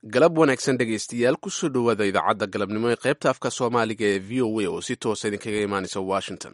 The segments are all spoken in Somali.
galab wanaagsan dhegaystayaal kusoo dhowaada idaacadda galabnimo ee qaybta afka soomaaliga ee v o a oo si toosa idinkaga imaanaysa washington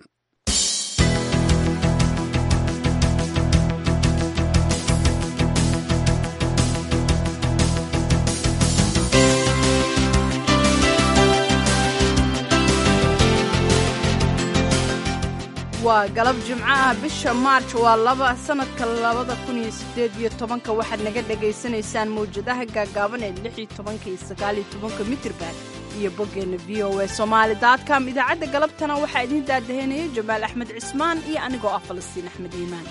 waa galab jimco ah bisha maarj waa laba sannadka labada kun iyo siddeed iyo tobanka waxaad naga dhegaysanaysaan mawjadaha gaagaaban ee lix iyo tobanka iyo sagaal iyo tobanka mitirban iyo boggeenna v o a somaali daadcom idaacadda galabtana waxaa idiin daadaheynaya jamaal axmed cismaan iyo anigoo ah falastiin axmed iimaan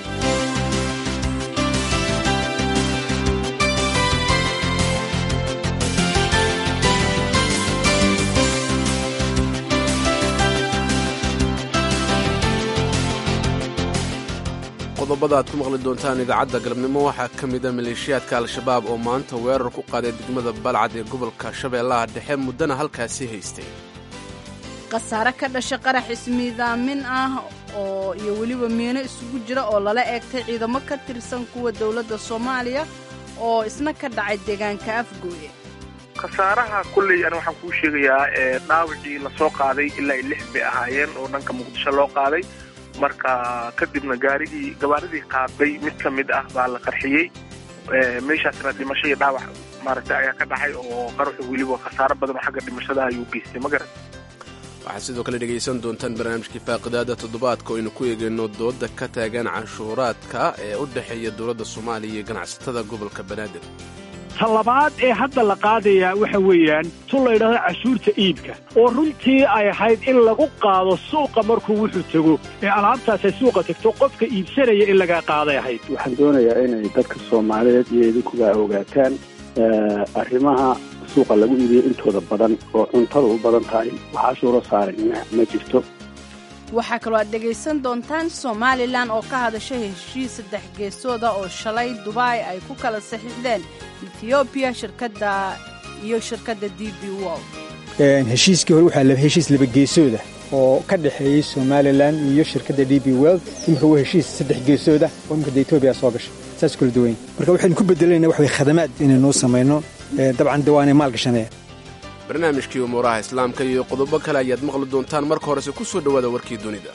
qodobada aad ku maqli doontaan idaacadda galabnimo waxaa ka mida maleeshiyaadka al-shabaab oo maanta weerar ku qaaday degmada balcad ee gobolka shabeellaha dhexe muddana halkaasi haystay khasaare ka dhasha qarax ismiidaamin ah oo iyo weliba miino isugu jira oo lala eegtay ciidamo ka tirsan kuwa dowladda soomaaliya oo isna ka dhacay deegaanka afgooye khasaaraha kulley an waxaan kuu sheegayaa ee dhaawacii lasoo qaaday ilaa i lix bay ahaayeen oo dhanka muqdisho loo qaaday marka kadibna gaarigii gabaaridii qaaday mid ka mid ah baa la qarxiyey meeshaasna dhimasho iyo dhaawac maaragtay ayaa ka dhacay oo qaruxu weliba khasaaro badan oo xagga dhimashada ayuu geystay ma garan waxaad sidoo kale dhegaysan doontaan barnaamijkii faaqidaada toddobaadka oo aynu ku eegayno dooda ka taagan canshuuraadka ee u dhexeeya dowladda soomaaliya iyo ganacsatada gobolka banaadir ta labaad ee hadda la qaadayaa waxa weeyaan tun la ydhahdo cashuurta iibka oo runtii ay ahayd in lagu qaado suuqa markuu wuxuu tego ee alaabtaasay suuqa tegto qofka iibsanaya in laga qaaday ahayd waxaan doonayaa inay dadka soomaaliyeed iyo idinkuba ogaataan arrimaha suuqa lagu iibiyo intooda badan oo cuntada u badan tahay wax cashuuro saaran ma jirto waxaa kaloo aad dhegaysan doontaan somalilan oo ka hadasha heshiis saddex geesooda oo shalay dubai ay ku kala saxiixdeen ethoobiya shirkadda iyo shirkadda d b world heshiiskii hore waxaa heshiis labageesooda oo ka dhexeeyey somalilan iyo shirkadda d b world imika waa heshiis saddex geesooda oo imika de etoobiya soo gashay saas kula duwayn marka waxaynu ku bedelayna wax way khadamaad inaynuu samayno dabcan de waanay maal gashanaya barnaamijkii umuuraha islaamka iyo qodobo kale ayaad maqli doontaan marka horese ku soo dhowaada warkii dunida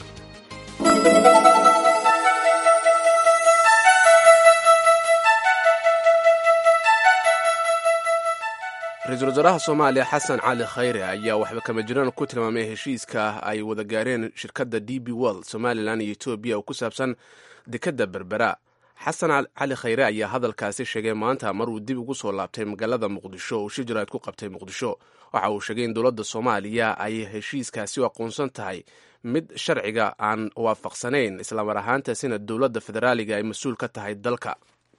ra-iisul wasaaraha soomaaliya xasan cali khayre ayaa waxba kama jiraan ku tilmaamay heshiiska ay wada gaareen shirkadda d b world somalilan iyo etoobiya oo ku saabsan dekadda berbera xasan cali khayre ayaa hadalkaasi sheegay maanta mar uu dib ugu soo laabtay magaalada muqdisho oo shijiraad ku qabtay muqdisho waxa uu sheegay in dowladda soomaaliya ay heshiiskaasi u aqoonsan tahay mid sharciga aan waafaqsanayn islamar ahaantaasina dowladda federaaliga ay mas-uul ka tahay dalka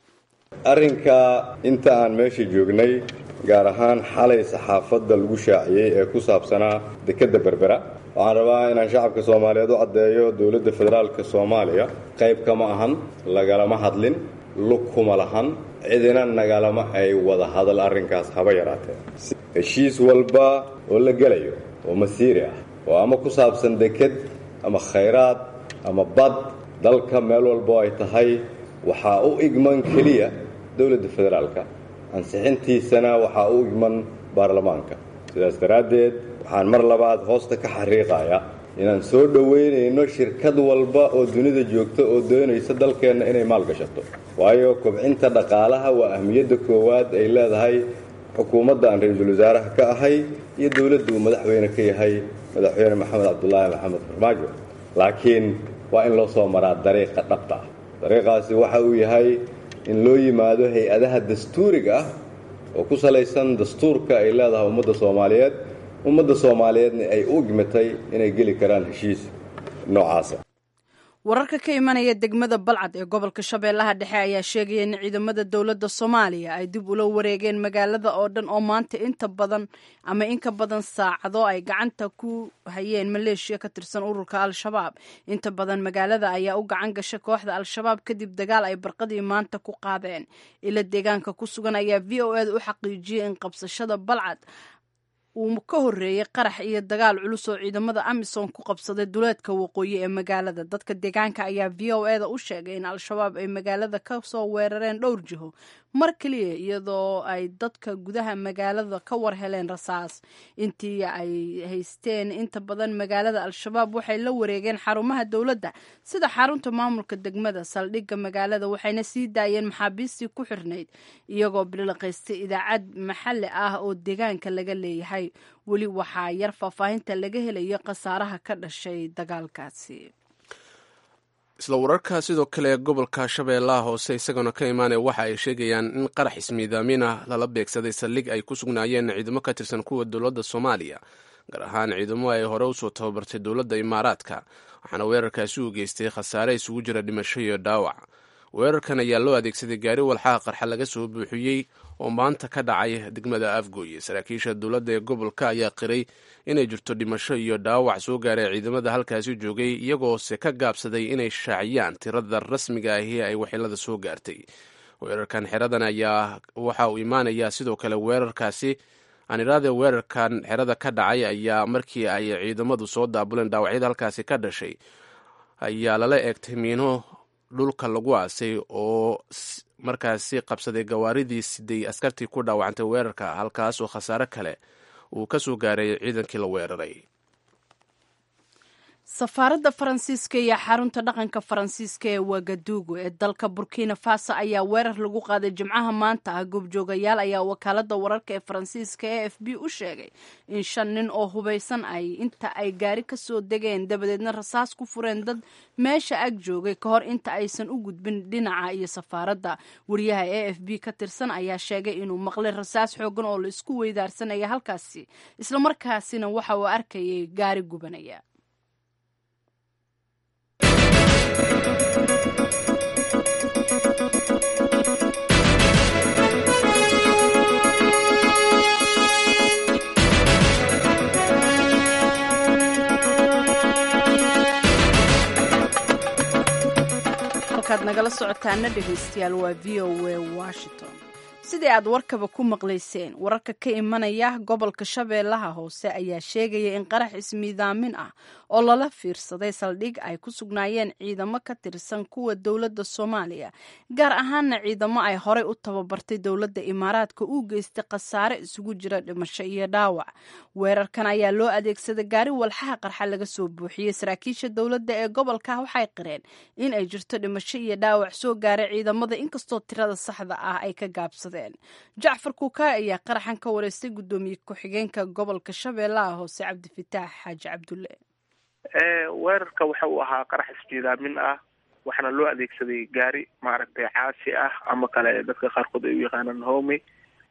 arrinka inta aan meesha joognay gaar ahaan xalay saxaafadda lagu shaaciyey ee ku saabsanaa dekedda berbera waxaan rabaa inaan shacabka soomaaliyeed u caddeeyo dowladda federaalka soomaaliya qayb kama ahan lagalama hadlin lug kuma lahan cidina nagalama ay wada hadal arrinkaas haba yaraatee heshiis walba oo la gelayo oo masiiri ah oo ama ku saabsan deked ama khayraad ama bad dalka meel walbo ay tahay waxaa u igman keliya dowladda federaalka ansixintiisana waxaa u igman baarlamaanka sidaas daraaddeed waxaan mar labaad hoosta ka xariiqayaa inaan soo dhoweynayno shirkad walba oo dunida joogta oo doonaysa dalkeenna inay maal gashato waayo kobcinta dhaqaalaha waa ahmiyadda koowaad ay leedahay xukuumadda aan ra-iisul wasaaraha ka ahay iyo dowladda uu madaxweyne ka yahay madaxweyne maxamed cabdulaahi maxamed farmaajo laakiin waa in loo soo maraa dariiqa dhabta ah dariiqaasi waxa uu yahay in loo yimaado hay-adaha dastuuriga ah oo ku salaysan dastuurka ay leedahay ummadda soomaaliyeed ummadda soomaaliyeedna ay u igmatay inay geli karaan heshiis noocaasa wararka ka imanaya degmada balcad ee gobolka shabeellaha dhexe ayaa sheegaya in ciidamada dowladda soomaaliya ay dib ula wareegeen magaalada oo dhan oo maanta inta badan ama in ka badan saacado ay gacanta ku hayeen maleeshiya ka tirsan ururka al-shabaab inta badan magaalada ayaa u gacan gasha kooxda al-shabaab kadib dagaal ay barqadii maanta ku qaadeen ila deegaanka ku sugan ayaa v o eda u xaqiijiyey in qabsashada balcad uu ka horreeyey qarax iyo dagaal culus oo ciidamada amisom ku qabsaday duleedka waqooyi ee magaalada dadka deegaanka ayaa v o e da u sheegay in al-shabaab ay magaalada ka soo weerareen dhowr jiho mar keliya iyadoo ay dadka gudaha magaalada ka war heleen rasaas intii ay haysteen inta badan magaalada al-shabaab waxay la wareegeen xarumaha dowladda sida xarunta maamulka degmada saldhigga magaalada waxayna sii daayeen maxaabiistii ku xirnayd iyagoo bilaqaystay idaacad maxalli ah oo deegaanka laga leeyahay weli waxaa yar faahfaahinta laga helayo khasaaraha ka dhashay dagaalkaasi isla wararka sidoo kale gobolka shabeellaha hoose isagana ka imaanaya waxa ay sheegayaan in qarax ismiidaamin ah lala beegsaday saldhig ay ku sugnaayeen ciidamo ka tirsan kuwa dowladda soomaaliya gaar ahaan ciidamo ay hore usoo tababartay dowladda imaaraadka waxaana weerarkaasi u geystay khasaare isugu jira dhimasho iyo dhaawac weerarkan ayaa loo adeegsaday gaari walxaha qarxa laga soo buuxiyey oo maanta ka dhacay degmada afgooye saraakiisha dowladda ee gobolka ayaa qiray inay jirto dhimasho iyo dhaawac soo gaaray ciidamada halkaasi joogay iyagoose ka gaabsaday inay shaaciyaan tirada rasmiga ahi ay waxyeelada soo gaartay weerarkan xeradan ayaa waxa uu imaanayaa sidoo kale weerarkaasi aaniraade weerarkan xerada ka dhacay ayaa markii ay ciidamadu soo daabuleen dhaawacyada halkaasi ka dhashay ayaa lala eegtay miino dhulka lagu aasay oo markaasi qabsaday gawaaridii siday askartii ku dhaawacantay weerarka halkaas oo khasaare kale uu ka soo gaaray ciidankii la weeraray safaaradda faransiiska iyo xarunta dhaqanka faransiiska ee wagadugu ee dalka burkina faso ayaa weerar lagu qaaday jimcaha maanta ah goobjoogayaal ayaa wakaalada wararka ee faransiiska e f b u sheegay in shan nin oo hubaysan ay inta ay gaari kasoo degeen dabadeedna rasaas ku fureen dad meesha ag joogay ka hor inta aysan u gudbin dhinaca iyo safaaradda wariyaha e f b ka tirsan ayaa sheegay inuu maqlay rasaas xoogan oo la isku weydaarsanaya halkaasi islamarkaasina waxa uu arkayay gaari gubanaya halkaad nagala socotaana dhegaystayaal waa v o a washington sidii aad warkaba ku maqlayseen wararka ka imanaya gobolka shabeellaha hoose ayaa sheegaya in qarax ismiidaamin ah oo lala fiirsaday saldhig ay ku sugnaayeen ciidamo ka tirsan kuwa dowladda soomaaliya gaar ahaana ciidamo ay horey u tababartay dowladda imaaraadka uu geystay khasaare isugu jira dhimasho iyo dhaawac weerarkan ayaa loo adeegsaday gaari walxaha qarxa laga soo buuxiyey saraakiisha dowladda ee gobolka waxay qireen in ay jirto dhimasho iyo dhaawac soo gaaray ciidamada inkastoo tirada saxda ah ay ka gaabsadeen jacfar kuukaa ayaa qaraxan ka wareystay guddoomiye ku-xigeenka gobolka shabeellaha hoose cabdifitaax xaaji cabdulle weerarka waxa uu ahaa qarax isjiidaamin ah waxaana loo adeegsaday gaari maaragtay caasi ah ama kale dadka qaarkood ay u yaqaanaan home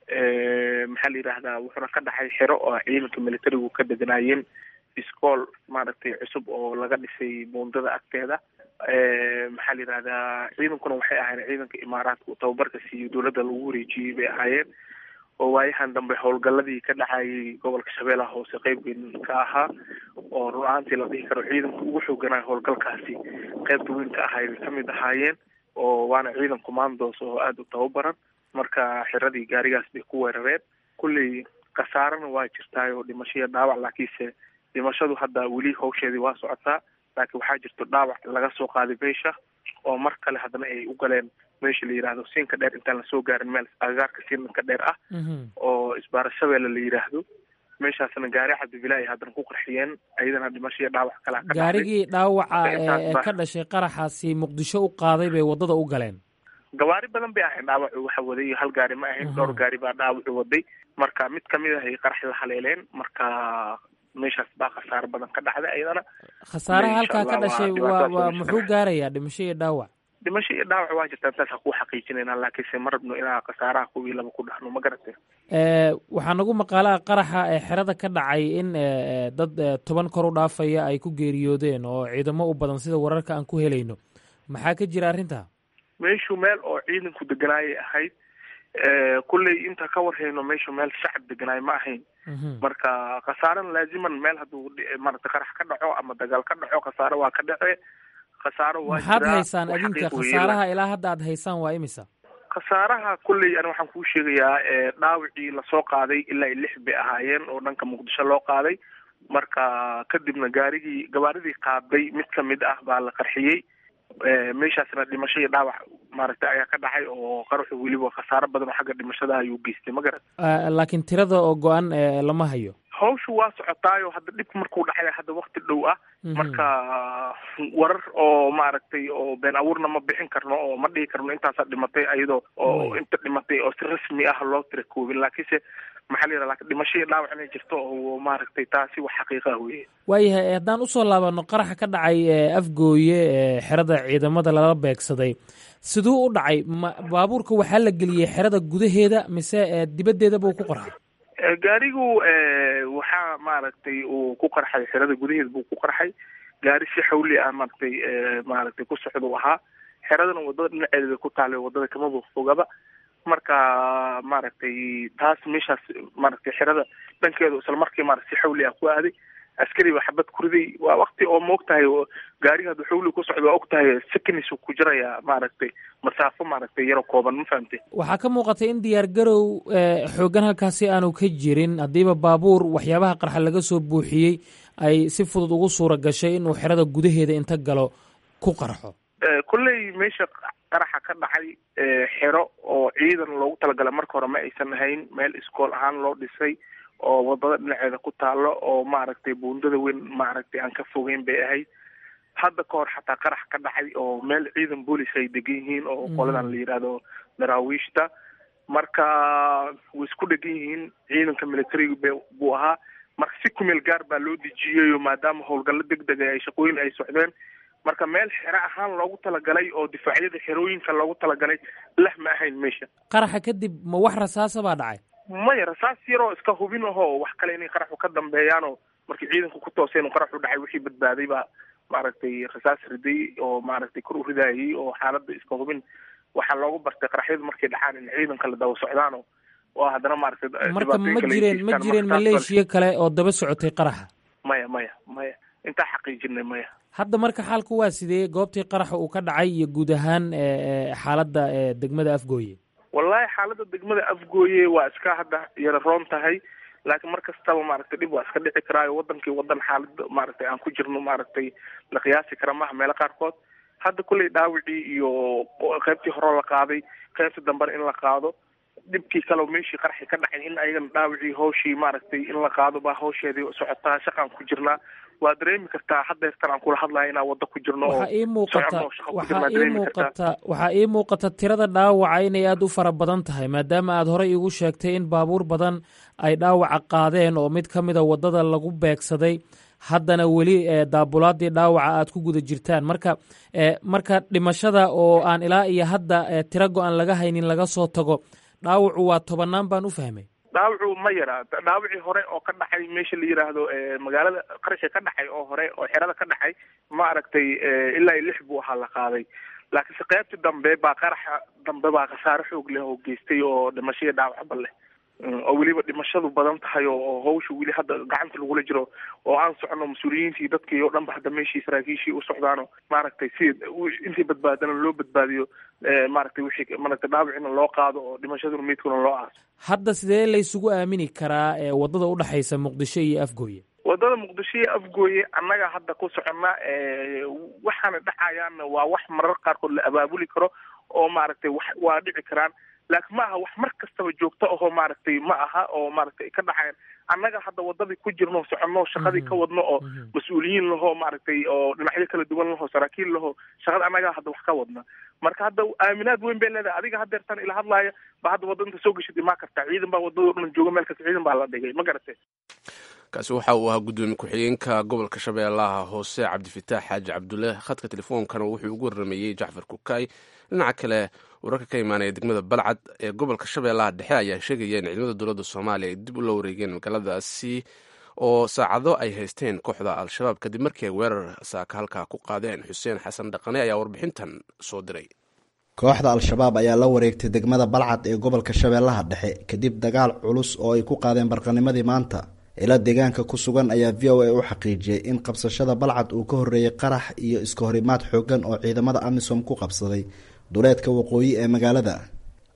maxaa la yidhaahdaa wuxuuna ka dhaxay xero oo ciidanka militarigu ka deganaayeen iskool maaragtay cusub oo laga dhisay buundada agteeda maxaa la yidhahdaa ciidankuna waxay ahaayeen ciidanka imaaraadka uu tababarka siiyo dowladda lagu wareejiyey bay ahaayeen oo waayahan dambe howlgaladii ka dhacayay gobolka shabeellaha hoose qeyb weyn ka ahaa oo rur-aantii la dhihi karo ciidanka ugu xooganaa howlgalkaasi qeybta weyn ka ahay bay kamid ahaayeen oo waana ciidan commandos oo aada u tababaran marka xiradii gaarigaas bay ku weerareen kulley khasaarana waa jirtaay oo dhimasho iyo dhaawac laakiinse dhimashadu hadda weli hawsheedii waa socotaa laakiin waxaa jirto dhaawac laga soo qaaday meesha oo mar kale haddana ay u galeen meesha la yidhaahdo siinka dheer intaan lasoo gaarin meel agagaarka siinka dheer ah oo isbaara shabeelle la yidhaahdo meeshaasna gaari cabdibila ay haddana ku qarxiyeen ayadana dhimasho iyo dhaawac kalaa ka gaarigii dhaawaca ee ka dhashay qaraxaasi muqdisho u qaaday bay waddada u galeen gawaari badan bay ahayn dhaawacu waxa waday hal gaari ma ahayn dhowr gaari baa dhaawacu waday marka mid kamid ah ay qarax la haleeleen marka meeshaas baa khasaaro badan ka dhacday ayadana khasaaraha halkaa ka dhashay waa waa muxuu gaarayaa dhimasho iyo dhaawac dhimasho iyo dhaawac waa jirtaa intaasa kuu xaqiijinayna laakiinse ma rabno inaa khasaaraha kuwii laba ku dhahno ma garatay waxaa nagu maqaalaha qaraxa ee xerada ka dhacay in dad toban kor u dhaafaya ay ku geeriyoodeen oo ciidamo u badan sida wararka aan ku helayno maxaa ka jira arrinta meeshu meel oo ciidanku deganaayay ahayd kulley inta ka warhayno meeshu meel shacab deganaay ma ahayn marka khasaarana laaziman meel hadduu marata qarax ka dhaco ama dagaal ka dhaco khasaare waa ka dhace khasaaro waa maxaad haysaan adinka khasaaraha ilaa hadda aad haysaan waa imisa khasaaraha kulley ani waxaan kuu sheegayaa dhaawicii lasoo qaaday ilaa lix bay ahaayeen oo dhanka muqdisho loo qaaday marka kadibna gaarigii gabaaridii qaaday mid kamid ah baa la qarxiyey meeshaasna dhimasho iyo dhaawac maaragtay ayaa ka dhacay oo qaruxu weliba khasaaro badan oo xagga dhimashada ayuu geystay ma garan laakiin tirada oo go-an lama hayo hawshu waa socotaayo hadda dhib markuu dhacay hadda wakti dhow ah marka warar oo maaragtay oo been abuurna ma bixin karno oo ma dhihi karno intaasaa dhimatay ayadoo oo inta dhimatay oo si rasmi ah loo tira koobin laakiinse maxaa la yidhaha lakin dhimasho iyo dhaawac inay jirto oo maaragtay taasi wax xaqiiqa ah weye waayahay haddaan usoo laabano qaraxa ka dhacay afgooye xerada ciidamada lala beegsaday siduu u dhacay ma baabuurka waxaa la geliyey xerada gudaheeda mise dibaddeeda buu ku qorxay gaarigu waxaa maaragtay uu ku qarxay xerada gudaheeda buu ku qarxay gaari si xawli ah maaragtay maaragtay ku socdau ahaa xeradana wadada dhinaceeda bay ku taallay wadada kamaba fogaba marka maaragtay taas meeshaas maaragtay xerada dhankeedu isla markii maarata si xawli ah ku aaday askari ba xabad kuriday waa wakti oo ma og tahay gaariga haduu xawli ku socdo waa og tahay seconds ku jiraya maaragtay masaafo maaragtay yaro kooban ma fahamtay waxaa ka muuqatay in diyaar garow xoogan halkaasi aanu ka jirin haddiiba baabuur waxyaabaha qarxa laga soo buuxiyey ay si fudud ugu suura gashay inuu xerada gudaheeda inta galo ku qarxo kolley meesha qaraxa ka dhacay xero oo ciidan loogu talagala marka hore ma aysan ahayn meel iskool ahaan loo dhisay oo wadada dhinaceeda ku taalo oo maaragtay buundada weyn maaragtay aan ka fogeyn bay ahayd hadda ka hor xataa qarax ka dhacay oo meel ciidan boolis ay degan yihiin oo qoladan la yidhaahdo daraawiishta marka way isku dhegan yihiin ciidanka militariga b buu ahaa marka si kumeel gaar baa loo dejiyeyo maadaama howlgallo deg dega ay shaqooyin ay socdeen marka meel xero ahaan loogu talagalay oo difaacyada xerooyinka loogu talagalay lah ma ahayn meesha qaraxa kadib ma wax rasaasa baa dhacay maya rasaas yaroo iska hubin ahoo wax kale inay qaraxu ka dambeeyaanoo markii ciidanku ku tooseen u qaraxu dhacay wixii badbaaday baa maaragtay rasaas riday oo maaragtay kor u ridaayay oo xaaladda iska hubin waxaa loogu bartay qaraxyadu markay dhacaan in ciidanka la daba socdaano oo haddana maaragtay marka ma jireen ma jireen maleeshiya kale oo daba socotay qaraxa maya maya maya intaa xaqiijinay maya hadda marka xaalku waa sidee goobtii qaraxa uu ka dhacay iyo guud ahaan xaaladda degmada afgooye wallahi xaaladda degmada afgooye waa iska hadda yara roon tahay laakiin mar kastaba maaragtay dhib waa iska dhici karaayo wadankii wadan xaalad maaragtay aan ku jirno maaragtay la qiyaasi kara maaha meelo qaarkood hadda kulley dhaawicii iyo qaybtii hore la qaaday qaybta dambena in la qaado dhibkii kaleo meeshii qarxi ka dhacay in ayagana dhaawicii hawshii maaragtay in la qaado baa hawsheedii socotaa shaqaan ku jirnaa waa dareemi kartaa haddeertan aan kula hadlaya inaan waddo ku jirno waxaa ii muuqata waxaa ii muuqata waxaa ii muuqata tirada dhaawaca inay aada u fara badan tahay maadaama aad horey igu sheegtay in baabuur badan ay dhaawaca qaadeen oo mid ka mida waddada lagu beegsaday haddana weli daabulaadii dhaawaca aad ku guda jirtaan marka marka dhimashada oo aan ilaa iyo hadda tiro go-an laga haynin laga soo tago dhaawacu waa tobanaan baan u fahmay dhaawacu ma yara dhaawacii hore oo ka dhacay meesha la yidhaahdo magaalada qarasha ka dhacay oo hore oo xerada ka dhacay ma aragtay ilaa iyo lix buu ahaa la qaaday laakiinse qaybtii dambe baa qaraxa dambe baa khasaare xoog leh oo geystay oo dhimashaiyo dhaawacba leh oo weliba dhimashadu badan tahay oo hawsha weli hadda gacanta lagula jiro oo aan socono mas-uuliyiintii dadkii oo dhan ba hadda meeshii saraakiishii u socdaano maaragtay si intii badbaadana loo badbaadiyo maaragtay wixii maaragtay dhaawicina loo qaado oo dhimashaduna meydkuna loo aaso hadda sidee laysugu aamini karaa waddada udhexaysa muqdisho iyo afgooye waddada muqdisho iyo afgooye annaga hadda ku soconna waxaana dhacayaanna waa wax marar qaarkood la abaabuli karo oo maaragtay wax waa dhici karaan laakiin ma aha wax mar kastaba joogto ahoo maaragtay ma aha oo maaragtay ka dhacayan annaga hadda wadadii ku jirno soconno shaqadii ka wadno oo mas-uuliyiin lahoo maaragtay oo dhinacyo kala duwan lahoo saraakiil lahoo shaqada annaga hadda wax ka wadna marka hadda aaminaad weyn bay leedahay adiga haddeertan ila hadlaaya ba hadda wadda inta soo geshid imaa kartaa ciidan baa wadadoo dhan jooga meel kasta ciidan baa la dhigay ma garatay kaasi waxa uu ahaa guddoomiye ku-xigeenka gobolka shabeellaha hoose cabdifitaax xaaji cabdulle khadka telefoonkana wuxuu ugu warrameeyey jacfar kukaay dhinaca kale wararka ka imaanaya degmada balcad ee gobolka shabeellaha dhexe ayaa sheegaya in ciidamada dowladda soomaaliya ay dib ula wareegeen magaaladaasi oo saacado ay haysteen kooxda al-shabaab kadib markii ay weerar saaka halkaa ku qaadeen xuseen xasan dhaqane ayaa warbixintan soo diray kooxda al-shabaab ayaa la wareegtay degmada balcad ee gobolka shabeellaha dhexe kadib dagaal culus oo ay ku qaadeen barqanimadii maanta ila deegaanka ku sugan ayaa v o a u xaqiijiyey in qabsashada balcad uu ka horreeyey qarax iyo iska horimaad xoogan oo ciidamada amisom ku qabsaday duleedka waqooyi ee magaalada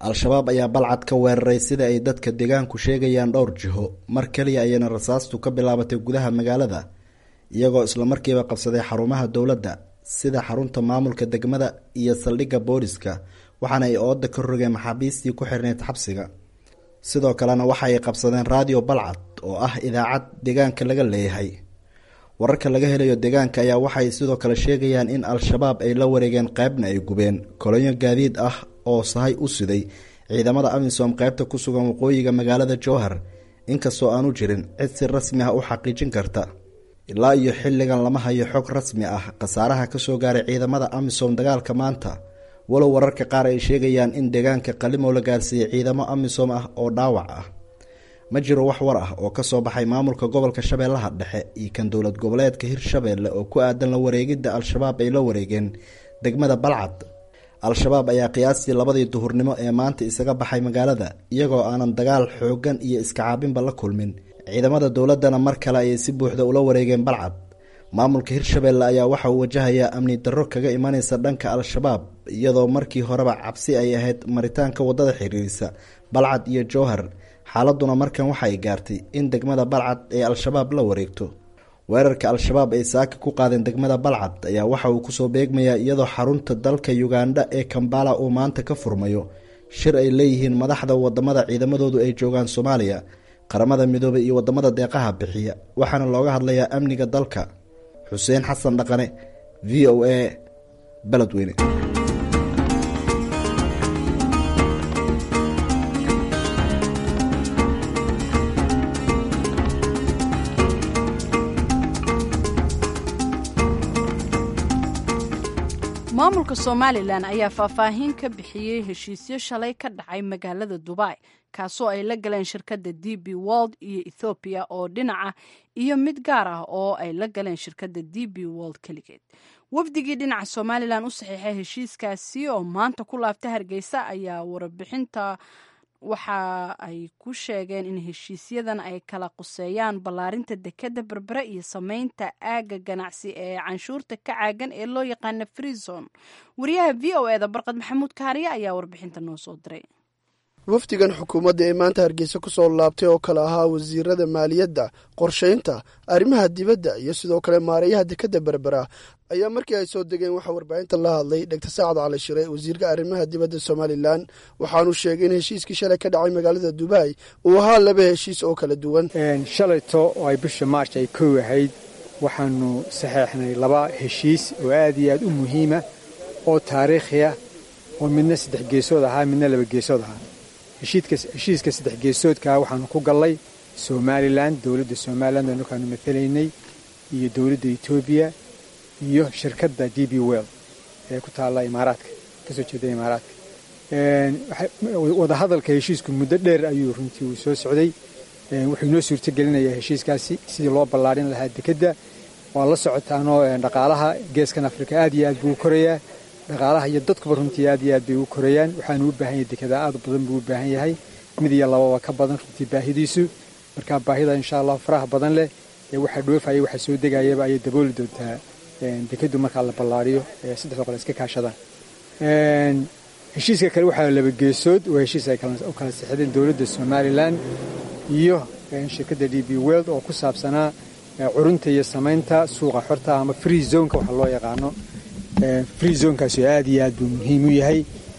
al-shabaab ayaa balcad ka weeraray sida ay dadka deegaanku sheegayaan dhowr jiho mar keliya ayayna rasaastu ka bilaabatay gudaha magaalada iyagoo islamarkiiba qabsaday xarumaha dowladda sida xarunta maamulka degmada iyo saldhigga booliska waxaana ay ooda ka rogeen maxaabiistii ku xirneyd xabsiga sidoo kalena waxa ay qabsadeen raadiyo balcad oo ah idaacad deegaanka laga leeyahay wararka laga helayo deegaanka ayaa waxay sidoo kale sheegayaan in al-shabaab ay la wareegeen qeybna ay gubeen kolonyo gaadiid ah oo sahay u siday ciidamada amisom qeybta ku sugan waqooyiga magaalada jowhar inkastoo aanu jirin cid si rasmi ah u xaqiijin karta ilaa iyo xilligan lama hayo xog rasmi ah khasaaraha kasoo gaaray ciidamada amisom dagaalka maanta walow wararka qaar ay sheegayaan in deegaanka qalimow la gaarsiiyey ciidamo amisom ah oo dhaawac ah ma jiro wax war ah oo kasoo baxay maamulka gobolka shabeellaha dhexe iyo kan dowlad goboleedka hirshabeelle oo ku aadan la wareegidda al-shabaab ay la wareegeen degmada balcad al-shabaab ayaa qiyaastii labadii duhurnimo ee maanta isaga baxay magaalada iyagoo aanan dagaal xooggan iyo iskacaabinba la kulmin ciidamada dowladdana mar kale ayay si buuxda ula wareegeen balcad maamulka hirshabeelle ayaa waxa uu wajahayaa amni darro kaga imanaysa dhanka al-shabaab iyadoo markii horeba cabsi ay ahayd maritaanka waddada xiriirisa balcad iyo jowhar xaaladuna markan waxa ay gaartay in degmada balcad ee al-shabaab la wareegto weerarka al-shabaab ay saaka ku qaadeen degmada balcad ayaa waxa uu kusoo beegmayaa iyadoo xarunta dalka ugandha ee kambala uu maanta ka furmayo shir ay leeyihiin madaxda wadamada ciidamadoodu ay joogaan soomaaliya qaramada midoobay iyo wadamada deeqaha bixiya waxaana looga hadlayaa amniga dalka xuseen xasan dhaqane v o a beledweyne maamulka somalilan ayaa faahfaahin ka bixiyey heshiisyo shalay ka dhacay magaalada dubai kaasoo ay la galeen shirkadda d b wold iyo ethoobiya oo dhinaca iyo mid gaar ah oo ay la galeen shirkadda d b wold keligeed wafdigii dhinaca somalilan u saxiixay heshiiskaasi oo maanta ku laabta hargeysa ayaa warbixinta waxa ay ku sheegeen in heshiisyadan ay kala quseeyaan ballaarinta dekadda berbere iyo sameynta aagga ganacsi ee canshuurta ka caagan ee loo yaqaana freezon wariyaha v o eda barqad maxamuud kaariye ayaa warbixinta noo soo diray wafdigan xukuumadda ee maanta hargeysa ku soo laabtay oo kale ahaa wasiirada maaliyadda qorshaynta arrimaha dibadda iyo sidoo kale maareeyaha dekadda berbera ayaa markii ay soo degeen waxaa warbaahinta la hadlay dhegta saacad cali shire wasiirka arrimaha dibadda somalilan waxaanu sheegay in heshiiskii shalay ka dhacay magaalada dubai uu ahaa laba heshiis oo kala duwan shalayto oo ay bisha maarch ay kow ahayd waxaanu saxeexnay laba heshiis oo aad iyo aad u muhiima oo taariikhiya oo midna saddex geesood ahaa midna laba geesood ahaa heshiiska saddex geesoodkaa waxaanu ku gallay somalilan dowladda somalilan oo markaanu matalaynay iyo dowladda etoobiya iyo shirkadda d b well ee ku taalla imaaraadka kasoo jeeda imaaraadka wadahadalka heshiisku muddo dheer ayuu runtii uu soo socday wuxuu inoo suurtagelinayaa heshiiskaasi sidii loo ballaarin lahaa dekedda waa la socotaanoo dhaqaalaha geeskan afrika aad iyo aad buu u korayaa dhaqaalaha iyo dadkuba runtii aad iyo aad bay u korayaan waxaanu u baahan yahay dekada aad badan buu u baahan yahay mid iyo lababa ka badan runtii baahidiisu marka baahida insha allah faraha badan leh ee waxaa dhoofaya waxaa soo degayaba ayay dabooli doontaa dekadu markaa la ballaariyo saddexda qole iska kaashadaan heshiiska kale waxaa laba geesood waa heshiis ay u kala sixdeen dowladda somalilan iyo shirkadda d b world oo ku saabsanaa curunta iyo samaynta suuqa xorta ama free zoneka waxa loo yaqaano free zonekaasi aad iyo aad buu muhiim u yahay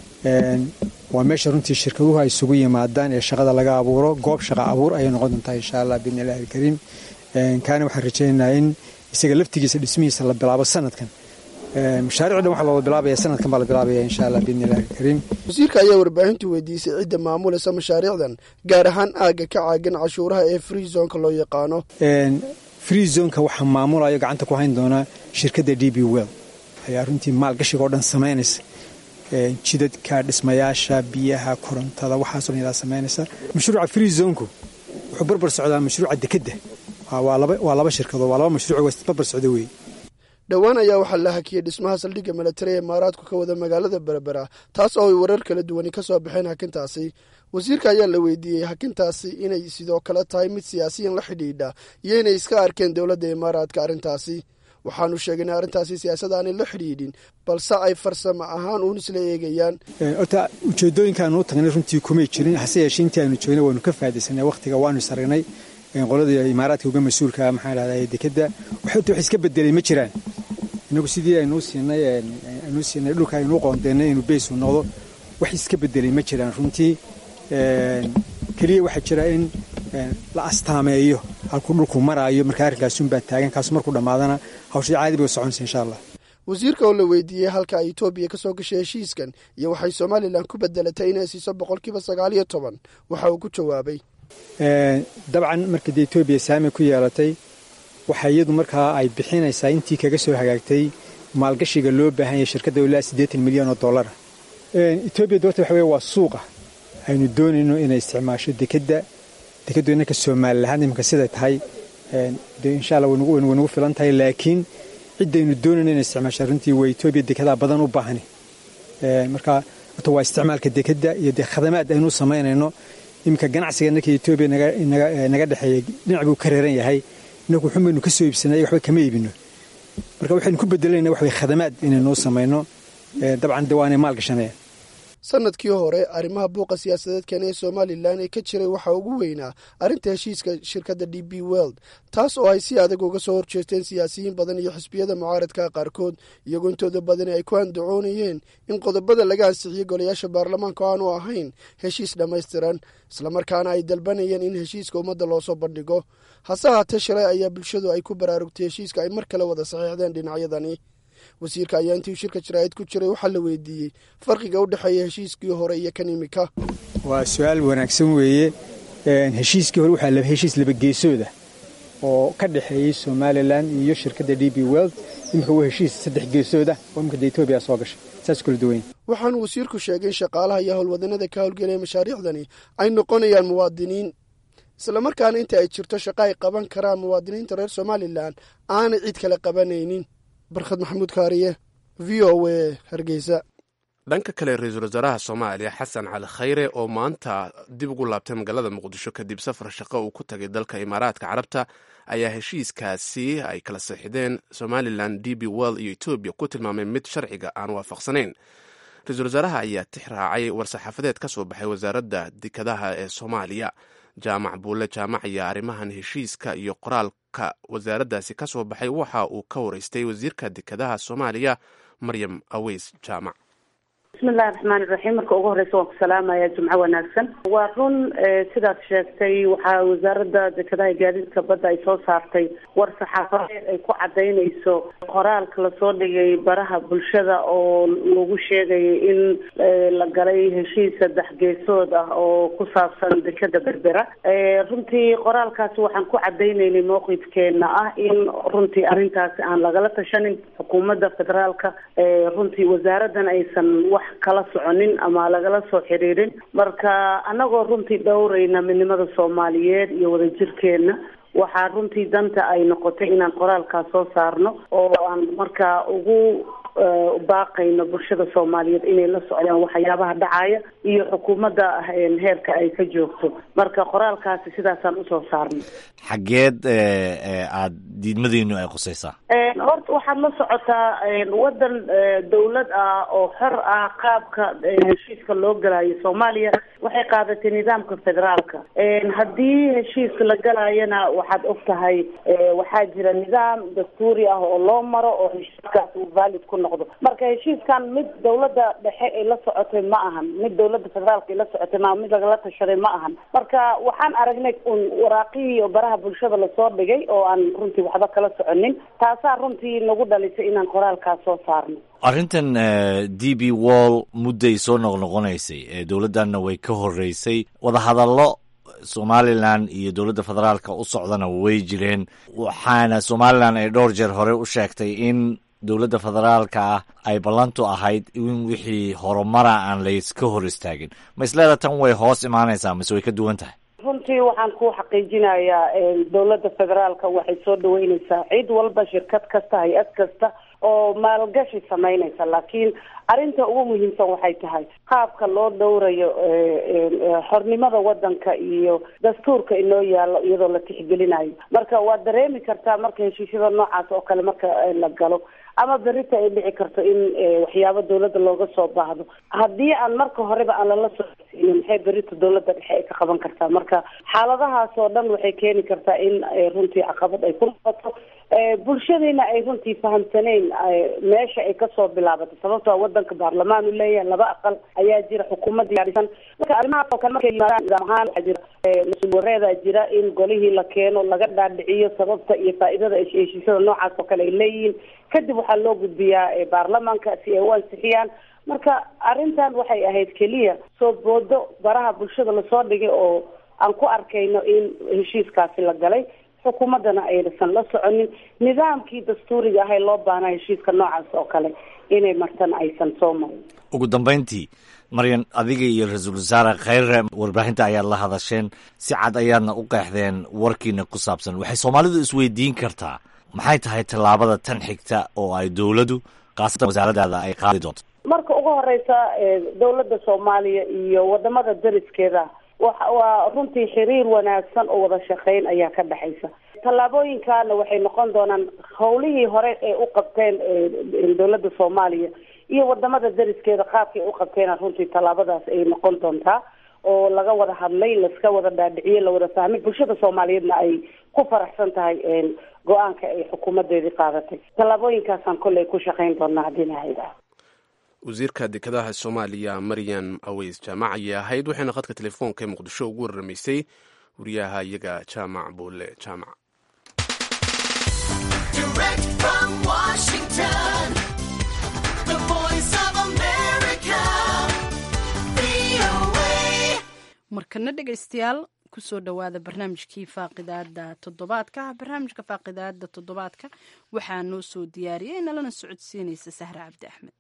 waa meesha runtii shirkaduhu ay isugu yimaadaan ee shaqada laga abuuro goob shaqa abuur ayay noqon doontaa insha allah biidni illahi alkariim kaana waxaan rajaynaynaa in isaga laftigiisa dhismihiisa la bilaabo sanadkan mashaaric dhan waxa loo bilaabaya sanadkan baa la bilaabaya insha allah biidni illahi alkariim wasiirka ayaa warbaahintu weydiisay cidda maamulaysa mashaariicdan gaar ahaan aagga ka caagan cashuuraha ee free zonka loo yaqaano free zonka waxaa maamulayo gacanta ku hayn doona shirkadda d b well ayaa runtii maalgashiga oo dhan samaynaysa jidadka dhismayaasha biyaha korontada waxaasoo dhan samaynaysa mashruuca free zonku wuxuu barbar socdaa mashruuca dekedda waa laba shirkadood waa laba mashruuc barbar socda wey dhowaan ayaa waxaa la hakiyey dhismaha saldhigga milatari ee imaaraadku ka wada magaalada berbera taas oo ay warar kala duwani ka soo baxeen hakintaasi wasiirka ayaa la weydiiyey hakintaasi inay sidoo kale tahay mid siyaasiyan la xidhiidha iyo inay iska arkeen dowladda imaaraadka arrintaasi waxaanu sheegay in arrintaasi siyaasad aanay la xidhiidhin balse ay farsamo ahaan uun isla eegayaan horta ujeedooyinkaanu u tagnay runtii kumay jirin hase yeeshee intii aanu joognay waanu ka faa'idaysanay wakhtiga waanu saragnay qoladii imaaraadka uga mas-uulka maxaa dhahdaa dekedda waxta wax iska bedelay ma jiraan inagu sidii aynuu siinay aynuu siinay dhulka aynuu qoondeennay inuu beysu noqdo wax iska bedelay ma jiraan runtii keliya waxaa jira in la astaameeyo halkuu dhulku maraayo marka arrinkaasunbaa taagan kaasu markuu dhammaadana hawshii caadi bay u soconaysa insha allah wasiirka oo la weydiiyey halka ay etoobiya ka soo gashay heshiiskan iyo waxay somalilan ku bedelatay inay siiso boqolkiiba sagaal iyo toban waxa uu ku jawaabay dabcan markii dee etoobiya saami ku yeelatay waxa iyadu markaa ay bixinaysaa intii kaga soo hagaagtay maalgashiga loo baahan yahay shirkadda ilaa siddeetan milyan oo dollara etoobiya doorta waxa weye waa suuqa aynu doonayno inay isticmaasho dekedda dekeddu innanka soomalilahaan iminka siday tahay dee insha allah way nagu filan tahay laakiin ciddaynu doonayno inay isticmaasho runtii waa etoobiya dekedaa badan u baahani marka horta waa isticmaalka dekedda iyo dee khadamaad aynu samaynayno iminka ganacsiga innanka etoobiya naga dhexeeya dhinac buu ka reeran yahay innagu xun baynu ka soo iibsanay waxba kama iibino marka waxaynu ku bedelayna wax way khadamaad inaynuu samayno dabcan dee waanay maal gashanayaan sanadkii hore arrimaha buuqa siyaasadeedkan ee somalilan ee ka jiray waxaa ugu weynaa arrinta heshiiska shirkadda d b world taas oo ay si adag uga soo horjeesteen siyaasiyiin badan iyo xisbiyada mucaaradka qaarkood iyagoo intooda badani ay ku andacoonayeen in qodobada laga ansixiyey golayaasha baarlamaanka aanu ahayn heshiis dhammaystiran islamarkaana ay dalbanayeen in heshiiska ummadda loosoo bandhigo hase haatee shalay ayaa bulshadu ay ku baraarugtay heshiiska ay mar kale wada saxiixdeen dhinacyadani wasiirka ayaa intii shirka jaraa'id ku jiray waxaa la weydiiyey farqiga u dhexeeya heshiiskii hore iyo kan imika waa su-aal wanaagsan weeye heshiiskii hore waxaa heshiis labageesooda oo ka dhexeeyey somalilan iyo shirkadda d b world imika waa heshiis saddex geesooda oo imika de etoobiya soo gashay saas kula duwan waxaanu wasiirku sheegay in shaqaalaha iyo howlwadanada ka howlgelaya mashaariicdani ay noqonayaan muwaadiniin islamarkaana inta ay jirto shaqo ay qaban karaan muwaadiniinta reer somalilan aanay cid kale qabanaynin barkhad maxamuud kaariye v o a hargeysa dhanka kale ra-iisul wasaaraha soomaaliya xasan cali khayre oo maanta dib ugu laabtay magaalada muqdisho kadib safar shaqo uu ku tagay dalka imaaraadka carabta ayaa heshiiskaasi ay kala saxideen somalilan d b world iyo etoobiya ku tilmaamay mid sharciga aan waafaqsanayn ra-iisul wasaaraha ayaa tix raacay war-saxaafadeed ka soo baxay wasaaradda dekadaha ee soomaaliya jaamac buulle jaamac ayaa arrimahan heshiiska iyo qoraalka wasaaraddaasi ka soo baxay waxa uu ka waraystay wasiirka dekadaha soomaaliya maryam aweys jaamac bismillahi raxmaani raxiim marka ugu horeysa waan ku salaamaya jumco wanaagsan waa run sidaad sheegtay waxaa wasaaradda dekadaha gaadiidka badda ay soo saartay war saxaafadeed ay ku cadaynayso qoraalka lasoo dhigay baraha bulshada oo lagu sheegayay in la galay heshiis saddex geesood ah oo ku saabsan dekada berbera runtii qoraalkaasi waxaan ku cadaynaynay mowqifkeena ah in runtii arrintaasi aan lagala tashanin xukuumadda federaalka runtii wasaaraddan aysan wax kala soconin ama lagala soo xiriirin marka anagoo runtii dhowrayna midnimada soomaaliyeed iyo wadajirkeena waxaa runtii danta ay noqotay inaan qoraalkaas soo saarno oo aan markaa ugu baaqayno bulshada soomaaliyeed inay la socdaan waxyaabaha dhacaya iyo xukuumadda heerka ay ka joogto marka qoraalkaasi sidaasaan usoo saarnay xaggeed aada diidmadiinu ay qusaysaa horta waxaad la socotaa waddan dawlad ah oo xor ah qaabka heshiiska loo galayo soomaaliya waxay qaadatay nidaamka federaalka haddii heshiiska la galayana waxaad og tahay waxaa jira nidaam dastuuri ah oo loo maro oo heshiiskaas uu valid ku noqdo marka heshiiskan mid dawladda dhexe ay la socotay ma ahan mid dawladda federaalka ay la socotay ma mid lagala tashaday ma ahan marka waxaan aragnay un waraaqihii oo baraha bulshada lasoo dhigay oo aan runtii waxba kala soconin taasaa runtii nagu dhalisay inaan qoraalkaas soo saarno arrintan d b wall mudday soo noqnoqonaysay dowladdanna way ka horeysay wadahadallo somalilan iyo dowladda federaalka u socdana way jireen waxaana somalilan ay dhowr jeer hore u sheegtay in dowladda federaalka ah ay ballantu ahayd in wixii horumara aan layska hor istaagin ma isleeda tan way hoos imaanaysaa mise way ka duwan tahay runtii waxaan ku xaqiijinayaa dowladda federaalka waxay soo dhaweyneysaa cid walba shirkad kasta hay-ad kasta oo maalgashi sameynaysa laakiin arrinta ugu muhiimsan waxay tahay qaabka loo dhowrayo xornimada wadanka iyo dastuurka inoo yaalo iyadoo la tixgelinayo marka waad dareemi kartaa marka heshiisyada noocaas oo kale marka la galo ama berita ay dhici karto in waxyaabo dawladda looga soo baahdo haddii aan marka horeba aan lala socodsiinin maxay berita dawladda dhexe ay ka qaban kartaa marka xaaladahaas oo dhan waxay keeni kartaa in runtii caqabad ay ku noqoto bulshadiina ay runtii fahamsaneyn meesha ay kasoo bilaabatay sababtoo wadanka baarlamaan u leeyahay laba aqal ayaa jira xukuumad diyaarisan marka arrimahaas oo kale markay yimaadaan nidaam ahaan waxaa jira mas-uul wareedaa jira in golihii la keeno laga dhaadhiciyo sababta iyo faa'iidada heshiisyada noocaas oo kale ay leeyihiin kadib waxaa loo gudbiyaa baarlamaanka si ay u ansixiyaan marka arrintan waxay ahayd keliya soo boodo baraha bulshada lasoo dhigay oo aan ku arkayno in heshiiskaasi la galay xukuumaddana aysan la soconin nidaamkii dastuuriga ahay loo baanaa heshiiska noocaas oo kale inay martana aysan soo marin ugu dambayntii maryan adiga iyo ra-iisul wasaare khayre warbaahinta ayaad la hadasheen si cad ayaadna u qeexdeen warkiina ku saabsan waxay soomaalidu isweydiin kartaa maxay tahay tallaabada tan xigta oo ay dowladdu khaasatan wasaaradaada ay qaadi doonto marka ugu horeysa dowladda soomaaliya iyo wadamada dariskeeda waa runtii xiriir wanaagsan oo wada shaqeyn ayaa ka dhexaysa tallaabooyinkaana waxay noqon doonaan howlihii hore ee u qabteen dowladda soomaaliya iyo wadamada dariskeeda qaabkay u qabteena runtii tallaabadaas ay noqon doontaa oo laga wada hadlay laska wada dhaadhiciye lawada fahmay bulshada soomaaliyeedna ay ku faraxsan tahay go-aanka ay xukuumadeedii qaadatay tallaabooyinkaasaan kolley ku shaqeyn doonaa haddii lahayda wasiirka dekedaha soomaaliya maryan aweys jaamac ayay ahayd waxayna khadka telefoonka ee muqdisho ugu warramaysay wariyaha iyaga jaamac buule jaamac markana dhegaystayaal kusoo dhowaada barnaamijkii faaqidaada toddobaadka barnaamijka faaqidaada toddobaadka waxaa noo soo diyaariyey nalana socodsiinaysa sahre cabdi axmed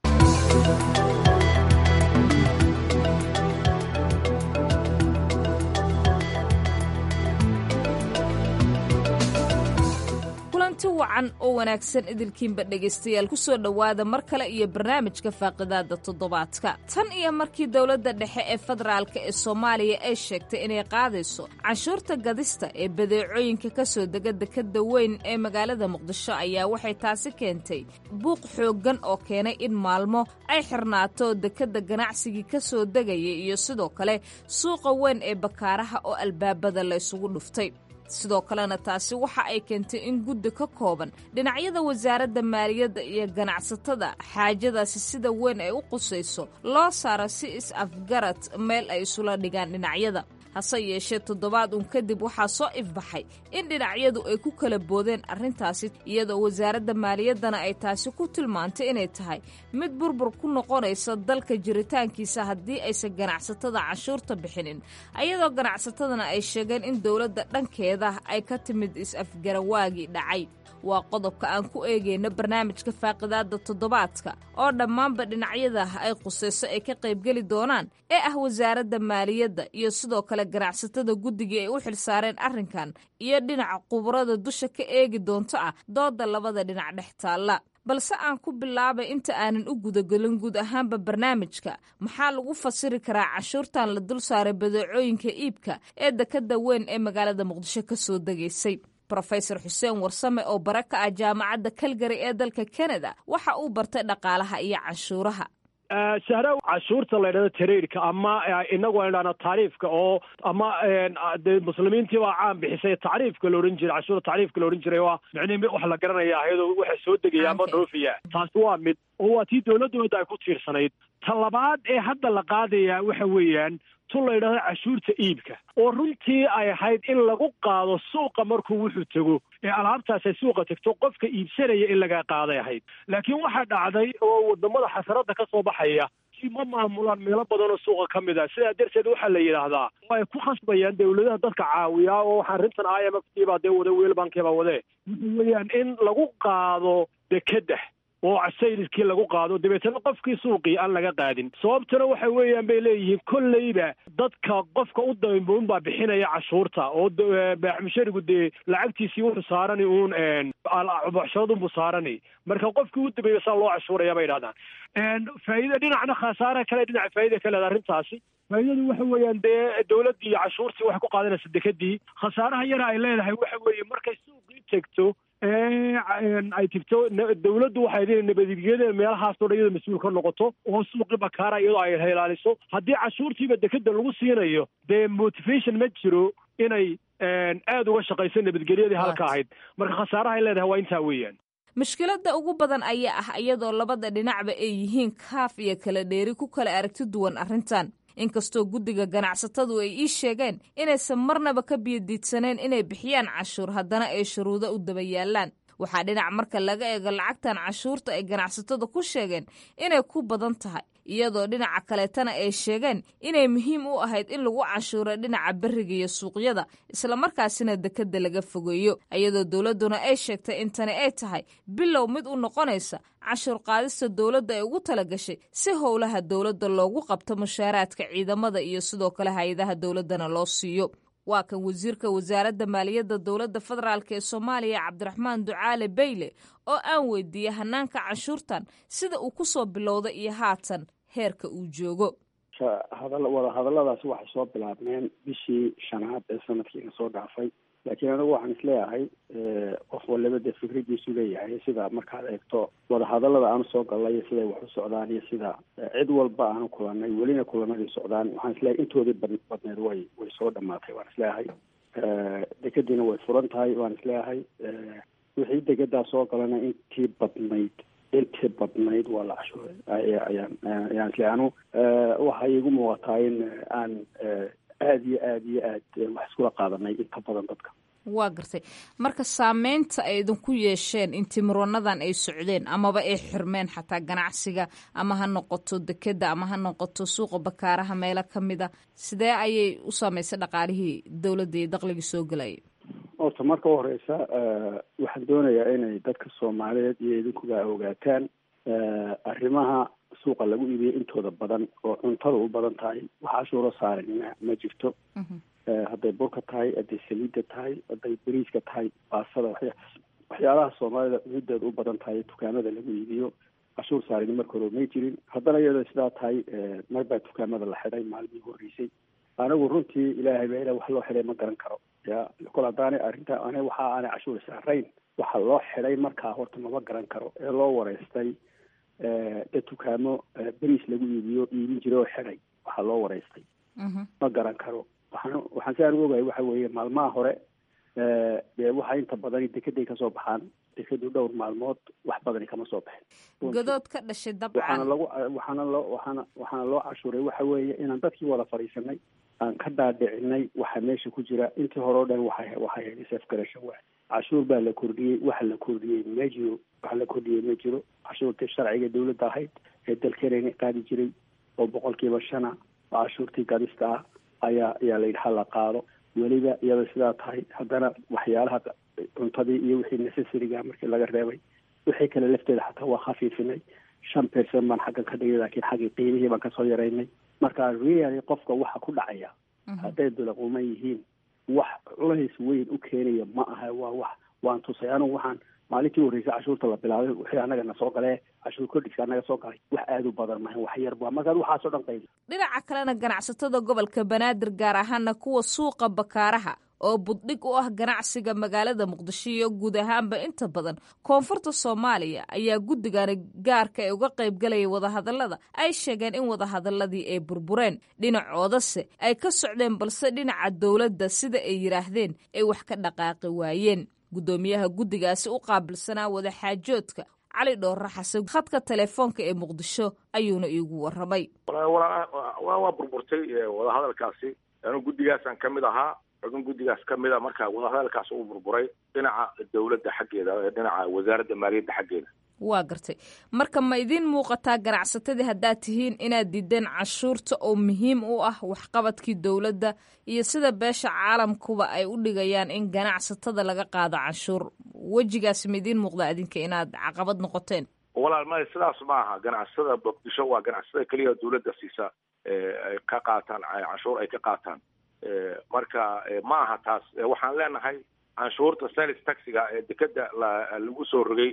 kulanti wacan oo wanaagsan idilkiinba dhegaystayaal ku soo dhowaada mar kale iyo barnaamijka faaqidaada toddobaadka tan iyo markii dowladda dhexe ee federaalka ee soomaaliya ay sheegtay inay qaadayso canshuurta gadista ee badeecooyinka ka soo dega dekadda weyn ee magaalada muqdisho ayaa waxay taasi keentay buuq xooggan oo keenay in maalmo ay xirnaato dekadda ganacsigii ka soo degaya iyo sidoo kale suuqa weyn ee bakaaraha oo albaabada la ysugu dhuftay sidoo kalena taasi waxa ay keentay in guddi ka kooban dhinacyada wasaaradda maaliyadda iyo ganacsatada xaajadaasi sida weyn ay u qusayso loo saaro si is-afgarad meel ay isula dhigaan dhinacyada hase yeeshee toddobaad uun kadib waxaa soo ifbaxay in dhinacyadu ay ku kala boodeen arrintaasi iyadoo wasaaradda maaliyaddana ay taasi ku tilmaantay inay tahay mid burbur ku noqonaysa dalka jiritaankiisa haddii aysan ganacsatada canshuurta bixinin ayadoo ganacsatadana ay sheegeen in dowladda dhankeeda ay ka timid is-afgarawaagii dhacay waa qodobka aan ku eegayno barnaamijka faaqidaada toddobaadka oo dhammaanba dhinacyada ay qusayso ay ka qaybgeli doonaan ee ah wasaaradda maaliyadda iyo sidoo kale ganacsatada guddigii ay u xilsaareen arrinkan iyo dhinaca khubarada dusha ka eegi doonto ah dooda labada dhinac dhex taalla balse aan ku bilaabay inta aanan u gudagelin guud ahaanba barnaamijka maxaa lagu fasiri karaa canshuurtan la dul saaray badeecooyinka iibka ee dekadda weyn ee magaalada muqdisho ka soo degaysay rofesor xuseen warsame oo bare ka ah jaamacadda kalgari ee dalka canada waxa uu bartay dhaqaalaha iyo canshuuraha sahra cashuurta la ydhahdo taraidka ama inagu aan idhahno tacriifka oo ama de muslimiintii baa caan bixisay tacriifka la odhan jiray cashuurta tacriifka la odhan jiray waa micnihi wax la garanaya ayadoo waxa soo degaya ama dhoofiya taasi waa mid oo waa tii dowladooda ay ku tiirsanayd ta labaad ee hadda la qaadaya waxa weeyaan tun la yidhahdo cashuurta iibka oo runtii ay ahayd in lagu qaado suuqa markuu wuxuu tego ee alaabtaas ay suuqa tegto qofka iibsanaya in laga qaaday ahayd laakiin waxaa dhacday oo wadamada xasaradda ka soo baxaya si ma maamulaan meelo badan oo suuqa ka mid ah sidaa darteed waxaa la yidhaahdaa way ku khasbayaan dawladaha dadka caawiyaa oo waxaa arrintan i m f t baa dee wada weel bankii baa wadee waxa weeyaan in lagu qaado dekedda oo sayliskii lagu qaado dabeetana qofkii suuqii aan laga qaadin sababtuna waxa weeyaan bay leeyihiin kolleyba dadka qofka u dambeyn baa bixinaya cashuurta oo baaxmusharigu dee lacagtiisii wuxuu saarani uun bocsharadunbuu saarani marka qofkii u dambeeya saa loo cashuuraya bay idhahdaan faa'iida dhinacna khasaare kale dhinaca faa'iida ka leeda arrintaasi faa'iidadu waxa weeyaan dee dawladdii iyo cashuurtii waxay ku qaadanaysa dekadii khasaaraha yara ay leedahay waxa weeye markay suuqii tegto ay tigto dawladdu waxay idin nabadgelyada meelahaasoo dhan iyadoo mas-uul ka noqoto oo suuqii bakaara iyadoo ay ilaaliso haddii cashuurtiiba dekeda lagu siinayo dee motivation ma jiro inay aada uga shaqayso nabadgelyadii halka ahayd marka khasaaraha ay leedahay waa intaa weeyaan mushkiladda ugu badan ayaa ah iyadoo labada dhinacba ay yihiin kaaf iyo kala dheeri ku kala aragti duwan arrintan inkastoo guddiga ganacsatadu ay ii sheegeen inaysan marnaba ka biyodiidsaneen inay bixiyaan cashuur haddana ay shuruudo u daba yaallaan waxaa dhinac marka laga eego lacagtan cashuurta ay ganacsatada ku sheegeen inay ku badan tahay iyadoo dhinaca kaleetana ay sheegeen inay muhiim u ahayd in lagu cashuuro dhinaca beriga iyo suuqyada islamarkaasina dekeda laga fogeeyo iyadoo dowladduna ay sheegtay in tani ay tahay bilow mid u noqonaysa cashuur qaadista dowladda ay ugu talagashay si howlaha dowladda loogu qabto mushaaraadka ciidamada iyo sidoo kale hay-adaha dowladdana loo siiyo waa kan wasiirka wasaaradda maaliyadda dowladda federaalk ee soomaaliya cabdiraxmaan ducaale bayle oo aan weydiiyey hanaanka canshuurtan sida uu ku soo bilowday iyo haatan heerka uu joogo wada hadalladaasi waxay soo bilaabmeen bishii shanaad ee sanadkiina soo dhaafay laakiin anigu waxaan isleeyahay qof waliba dee fikradiisu leeyahay sida markaad eegto wadahadallada aanu soo gallay siday wax u socdaan iyo sida cid walba aanu kulanay welina kulanadii socdaan waxaan isleeyahay intoodii badneed way way soo dhamaatay waan isleeyahay dekadiina way furan tahay waan isleeyahay wixii degadaa soo galana intii badnayd intii badnayd waa la cashuuray ayaan ayaan isleeyahay anu waxay igu muuqataa in aan aada iyo aada iyo aad wax iskula qaadanay inta badan dadka waa gartay marka saameynta ay idinku yeesheen intimiranadan ay socdeen amaba ay xirmeen xataa ganacsiga ama ha noqoto dekeda ama ha noqoto suuqa bakaaraha meelo ka mida sidee ayay u saameysay dhaqaalihii dowladda iyo daqligii soo gelayay horta marka u horeysa waxaan doonayaa inay dadka soomaaliyeed iyo idinkuba ogaataan arrimaha suuqa lagu iibiyo intooda badan oo cuntada u badan tahay wax cashuuro saaran ma ma jirto hadday burka tahay hadday saliidda tahay hadday bariiska tahay baasada waxya waxyaalaha soomaalida cududeeda u badan tahay dukaamada lagu iibiyo cashuur saarini marka hore may jirin haddana iyadoo sidaa tahay mar baa dukaamada la xidhay maalmii horreysay anigu runtii ilaahay baa ila wax loo xidhay ma garan karo ya kol haddaanay arrinta ani waxa aanay cashuur saarayn waxa loo xidhay markaa horta mama garan karo ee loo wareystay dad dukaamo beriis lagu iibiyo iibin jiray oo xidhay waxaa loo wareystay ma garan karo waxaan waxaan si aan u ogahay waxa weeye maalmaha hore dee waxa inta badani dekeday kasoo baxaan dekadu dhowr maalmood wax badani kama soo baxin godood ka dhashay waxaana dabcan lagu waxaana loo waxaana waxaana loo cashuuray waxa weeye inaan dadkii wada fadhiisanay aan ka dhaadhicinay waxa meesha ku jira intii hore o dhan waxay waxay hayd safgarasho waay cashuur baa la kordhiyey waxa la kordhiyey ma jiro waxa la kordhiyey ma jiro cashuurtii sharciga dawladda ahayd ee dalkeenayna qaadi jiray oo boqolkiiba shana oo cashuurtii gadista ah ayaa ayaa la yidhi hala qaado weliba iyada sidaa tahay haddana waxyaalaha cuntadii iyo wixii necessariga markii laga reebay wixii kale lafteeda xataa waa khafiifinay shan percent baan xaggan ka dhigay laakiin xaggii qiimihii baan kasoo yaraynay marka really qofka waxa ku dhacaya hadday dulaquman yihiin wax culays weyn u keenaya ma aha waa wax waan tusay anigu waxaan maalintii horreysay cashuurta la bilaabay wixii annaga na soo galee cashuur kordhiska annaga soo galay wax aada u badan mahan wax yar ba markaad waxaasoo dhan qayb dhinaca kalena ganacsatada gobolka banaadir gaar ahaana kuwa suuqa bakaaraha oo buddhig u ah ganacsiga magaalada muqdisho iyo guud ahaanba inta badan koonfurta soomaaliya ayaa guddigani gaarka ee uga qaybgalaya wadahadallada ay sheegeen in wadahadaladii ay burbureen dhinacoodase ay ka socdeen balse dhinaca dowladda sida ay yidhaahdeen ay wax ka dhaqaaqi waayeen guddoomiyaha guddigaasi u qaabilsanaa wadaxaajoodka cali dhoorre xasan khadka telefoonka ee muqdisho ayuuna iigu warramay waa waa burburtay wadahadalkaasi anu guddigaasaan ka mid ahaa xubin guddigaas ka mid a marka wadahadalkaas uu burburay dhinaca dowladda xaggeeda ee dhinaca wasaaradda maaliyadda xaggeeda waa gartay marka ma idiin muuqataa ganacsatadii haddaad tihiin inaad diideen cashuurta oo muhiim u ah waxqabadkii dowladda iyo sida beesha caalamkuba ay u dhigayaan in ganacsatada laga qaado canshuur wejigaasi ma idiin muuqdaa idinka inaad caqabad noqoteen walaal maya sidaas ma aha ganacsatada muqdisho waa ganacsatada keliya dawladda siisa ay ka qaataan canshuur ay ka qaataan marka ma aha taas waxaan leenahay canshuurta sales taxiga ee dekeda lagu soo rogay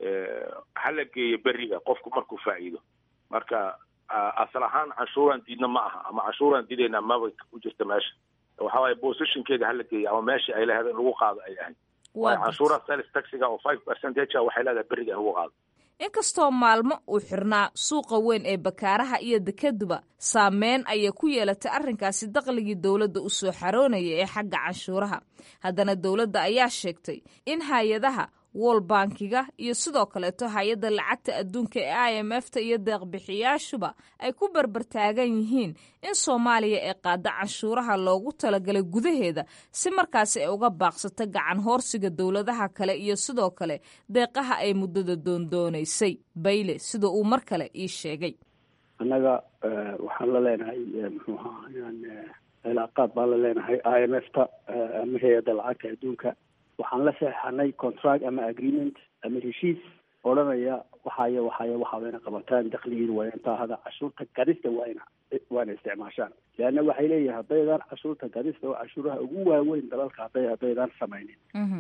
hala geeyo beriga qofku markuu faa'iido marka asal ahaan canshuuraan diidna ma aha ama canshuuraan diidayna maba ku jirta meesha waxa waaye positionkeeda hala geeyo ama meeshii ay lahayd in lagu qaado ay ahayd canshuura sales taxiga oo five percentage waxay leedahay beriga in lagu qaado inkastoo maalmo uu xirnaa suuqa weyn ee bakaaraha iyo dekeduba saameyn ayay ku yeelatay arrinkaasi daqligii dowladda u soo xaroonaya ee xagga canshuuraha haddana dowladda ayaa sheegtay in hay-adaha wol bankiga iyo sidoo kaleeto hay-adda lacagta adduunka ee i m f ta iyo deeqbixiyaashuba ay ku barbartaagan yihiin in soomaaliya ay qaada canshuuraha loogu talagalay gudaheeda si markaasi ay uga baaqsato gacan hoorsiga dowladaha kale iyo sidoo kale deeqaha ay muddada doondoonaysay bayle sida uu mar kale ii sheegay annaga waxaan la leenahay muxuu ahaa inaan cilaaqaad baan la leenahay i m f ta ama hay-adda lacagta adduunka waxaan la saxeixanay contract ama agreement ama heshiis odhanaya waxaaya waxaaya waxa wayna qabataan dakligiina waa intaa hada cashuurta gadista waayna waana isticmaashaan leanna waxay leeyihin haddaydaan cashuurta gadista oo cashuuraha ugu waaweyn dalalka hadday haddaydaan samaynin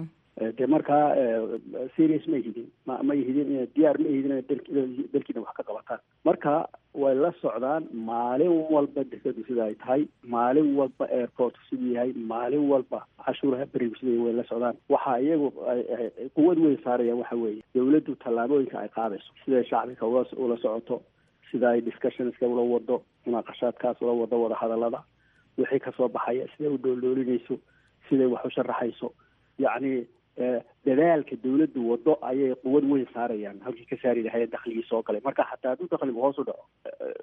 dee markaa serious ma ihidin ma ma ihidin ina diyaar ma ihidin ina dalkiina wax ka qabataan marka way la socdaan maalin walba dekadu sida ay tahay maalin walba airport siduu yahay maalin walba cashuuraha berigu sida way la socdaan waxa iyagu quwad weyn saarayaan waxa weeye dawladdu tallaabooyinka ay qaadayso siday shacbiga ula ula socoto sida ay discussionska ula wado munaaqashaadkaas ula wado wadahadalada wixii kasoo baxaya siday u dhooloolinayso siday wax u sharaxayso yacni dadaalka dawladdu wado ayay quwad weyn saarayaan halkii ka saari lahayen dakligii soo galay marka xataa hadduu dakligu hoos u dhaco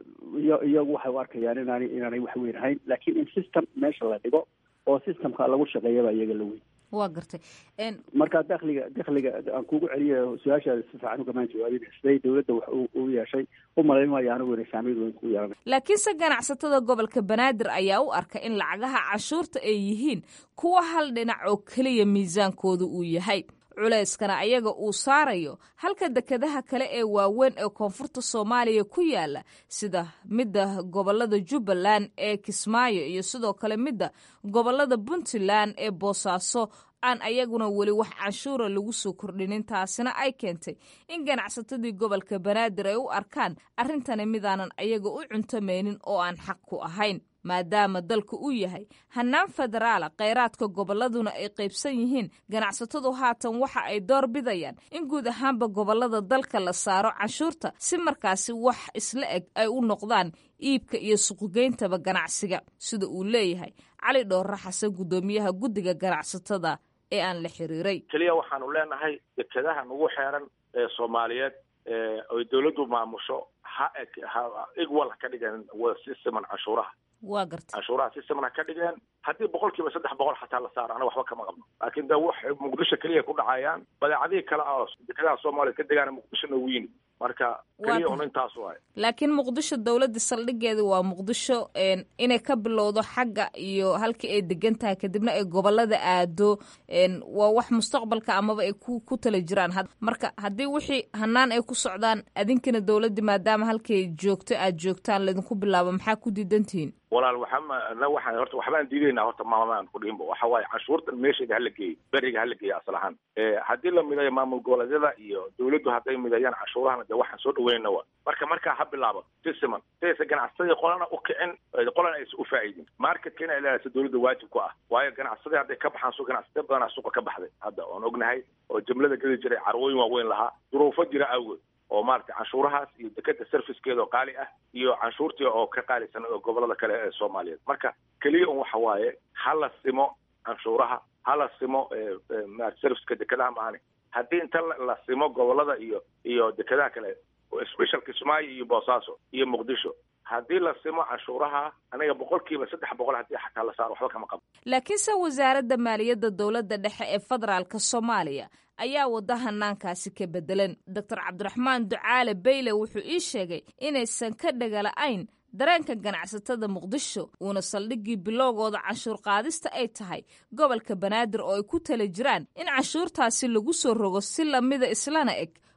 iyo iyagu waxay u arkayaan inaana inaanay wax weyn ahayn laakiin in system meesha la dhigo oo systemka lagu shaqeeyaba iyaga la weyn waa gartay marka dakliga dakliga aan kugu celiya su-aashaada si fiican ugamaan jawaabin siday dawladda wax u yeeshay u malayn maayo anigu inay saameyn weyn ku yeelanay laakiinse ganacsatada gobolka banaadir ayaa u arka in lacagaha canshuurta ay yihiin kuwa hal dhinac oo keliya miisaankooda uu yahay culayskana ayaga uu saarayo halka dekedaha kale ee waaweyn ee koonfurta soomaaliya ku yaala sida midda gobolada jubbaland ee kismaayo iyo sidoo kale midda gobolada puntland ee boosaaso aan ayaguna weli wax canshuura lagu soo kordhinin taasina ay keentay in ganacsatadii gobolka banaadir ay u arkaan arrintani midaanan ayaga u cuntamaynin oo aan xaq ku ahayn maadaama dalka uu yahay hannaan federaala kheyraadka gobolladuna ay qaybsan yihiin ganacsatadu haatan waxa ay door bidayaan in guud ahaanba gobollada dalka la saaro canshuurta si markaasi wax isla eg ay u noqdaan iibka iyo suqugeyntaba ganacsiga sida uu leeyahay cali dhoorre xasan guddoomiyaha guddiga ganacsatada ee aan la xiriiray keliya waxaanu leenahay dekedaha nagu xeeran ee soomaaliyeed oy dawladdu maamusho ha eg ha igwal ka dhigeen si siman canshuuraha waa garta canshuuraha si siman ha ka dhigeen haddii boqol kiiba saddex boqol xataa la saaro anaga waxba kama qabno laakiin de wax muqdisho keliya ku dhacayaan badeecadihii kale oo dekedaha soomaaliya ka degaana muqdisho noogu yimid marka keliya un intaas waay laakiin muqdisho dowladda saldhigeeda waa muqdisho inay ka bilowdo xagga iyo halkii ay degan tahay kadibna ay gobolada aado waa wax mustaqbalka amaba ay ku ku tala jiraan marka haddii wixii hanaan ay ku socdaan adinkana dowladda maadaama halkay joogto aad joogtaan laydinku bilaabo maxaa ku diidantihiin walaal waxama waxaan horta waxbaan diidaynaa horta maamaaan ku dhihinba waxa waaye canshuurtan meesheeda hala geeyo beriga hala geeyo asal ahaan haddii la mideeyo maamul goboleedyada iyo dawladdu hadday mideeyaan canshuurahana dee waxaan soo dhaweynana wa marka markaa ha bilaabo si siman sidaysa ganacsadii qolana u kicin qolana aysa u faa'iidin marketka inay leedaysa dawladda waajib ku ah waayo ganacsadii hadday ka baxaan su ganacsatay badanaa suuqa ka baxday hadda oon ognahay oo jumlada geli jiray carwooyin waaweyn lahaa duruufo jira awgeed oo maaragtay canshuurahaas iyo dekeda servicekeeda oo qaali ah iyo canshuurtii oo ka qaalisan oo gobolada kale ee soomaaliyeed marka keliya un waxa waaye ha la simo canshuuraha ha la simo serviceka dekedaha maahane haddii inta la simo gobolada iyo iyo dekedaha kale special kismaayo iyo boosaaso iyo muqdisho haddii la simo canshuuraha aniga boqol kiiba saddex boqol haddii xataa la saaro waxba kama qabo laakiinse wasaaradda maaliyadda dowladda dhexe ee federaalka soomaaliya ayaa wada hanaankaasi ka bedelan doctor cabdiraxmaan ducaale bayle wuxuu ii sheegay inaysan ka dhagala-ayn dareenka ganacsatada muqdisho uuna saldhiggii bilowgooda canshuur qaadista ay tahay gobolka banaadir oo ay ku tala jiraan in canshuurtaasi lagu soo rogo si lamida islana eg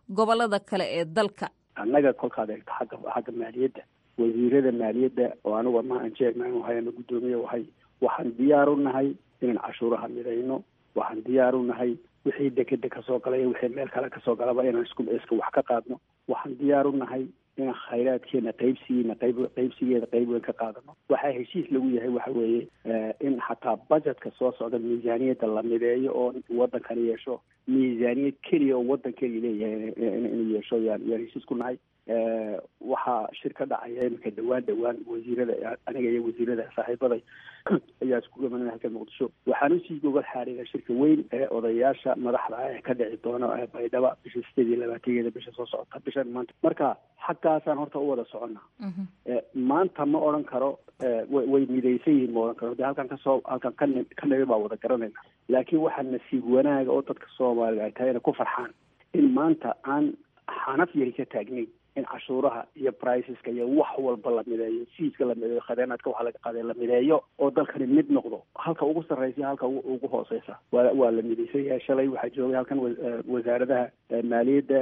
gobolada kale ee dalka annaga kolkaad eegto xagga xagga maaliyadda wasiirada maaliyadda oo anigu ama aan chairman wahay ama guddoomiye wahay waxaan diyaar u nahay inaan cashuuraha midayno waxaan diyaar u nahay wixii dekeda kasoo galay wixii meel kale kasoo galaba inaan isku iska wax ka qaadno waxaan diyaar u nahay inaan khayraadkeena qaybsigiina qayb qaybsigeeda qayb weyn ka qaadano waxaa heshiis lagu yahay waxa weeye in xataa budgetka soo socda miisaaniyadda la mideeyo oo waddankani yeesho miisaaniyad keliya oo waddan keliya leeyahay inuu yeesho yaan yaan heshiis ku nahay waxaa shir ka dhacaya iminka dhawaan dhawaan wasiirada aniga iyo wasiirada saaxiibaday ayaa isku imanaya halka muqdisho waxaan usii gogol xaarina shirka weyn ee odayaasha madaxda ah ee ka dhici doono baydhaba bisha sideed iyo labaatankeeda bisha soo socota bishan maanta marka xaggaasaan horta u wada soconnaa maanta ma odhan karo way midaysan yihiin ma odhan karo de halkan kasoo halkan ka ka nimi baa wada garanayna laakiin waxaa nasiib wanaaga oo dadka soomaaliga ay tahay inay ku farxaan in maanta aan xanaf yari ka taagnayn in cashuuraha iyo briceska iyo wax walba la mideeyo fiiska la mideeyo khadeenaadka waxa laga qaaday la mideeyo oo dalkani mid noqdo halka ugu sarreysa halka ugu hooseysa waa waa la midaysan yahay shalay waxaa joogay halkan wasaaradaha maaliyadda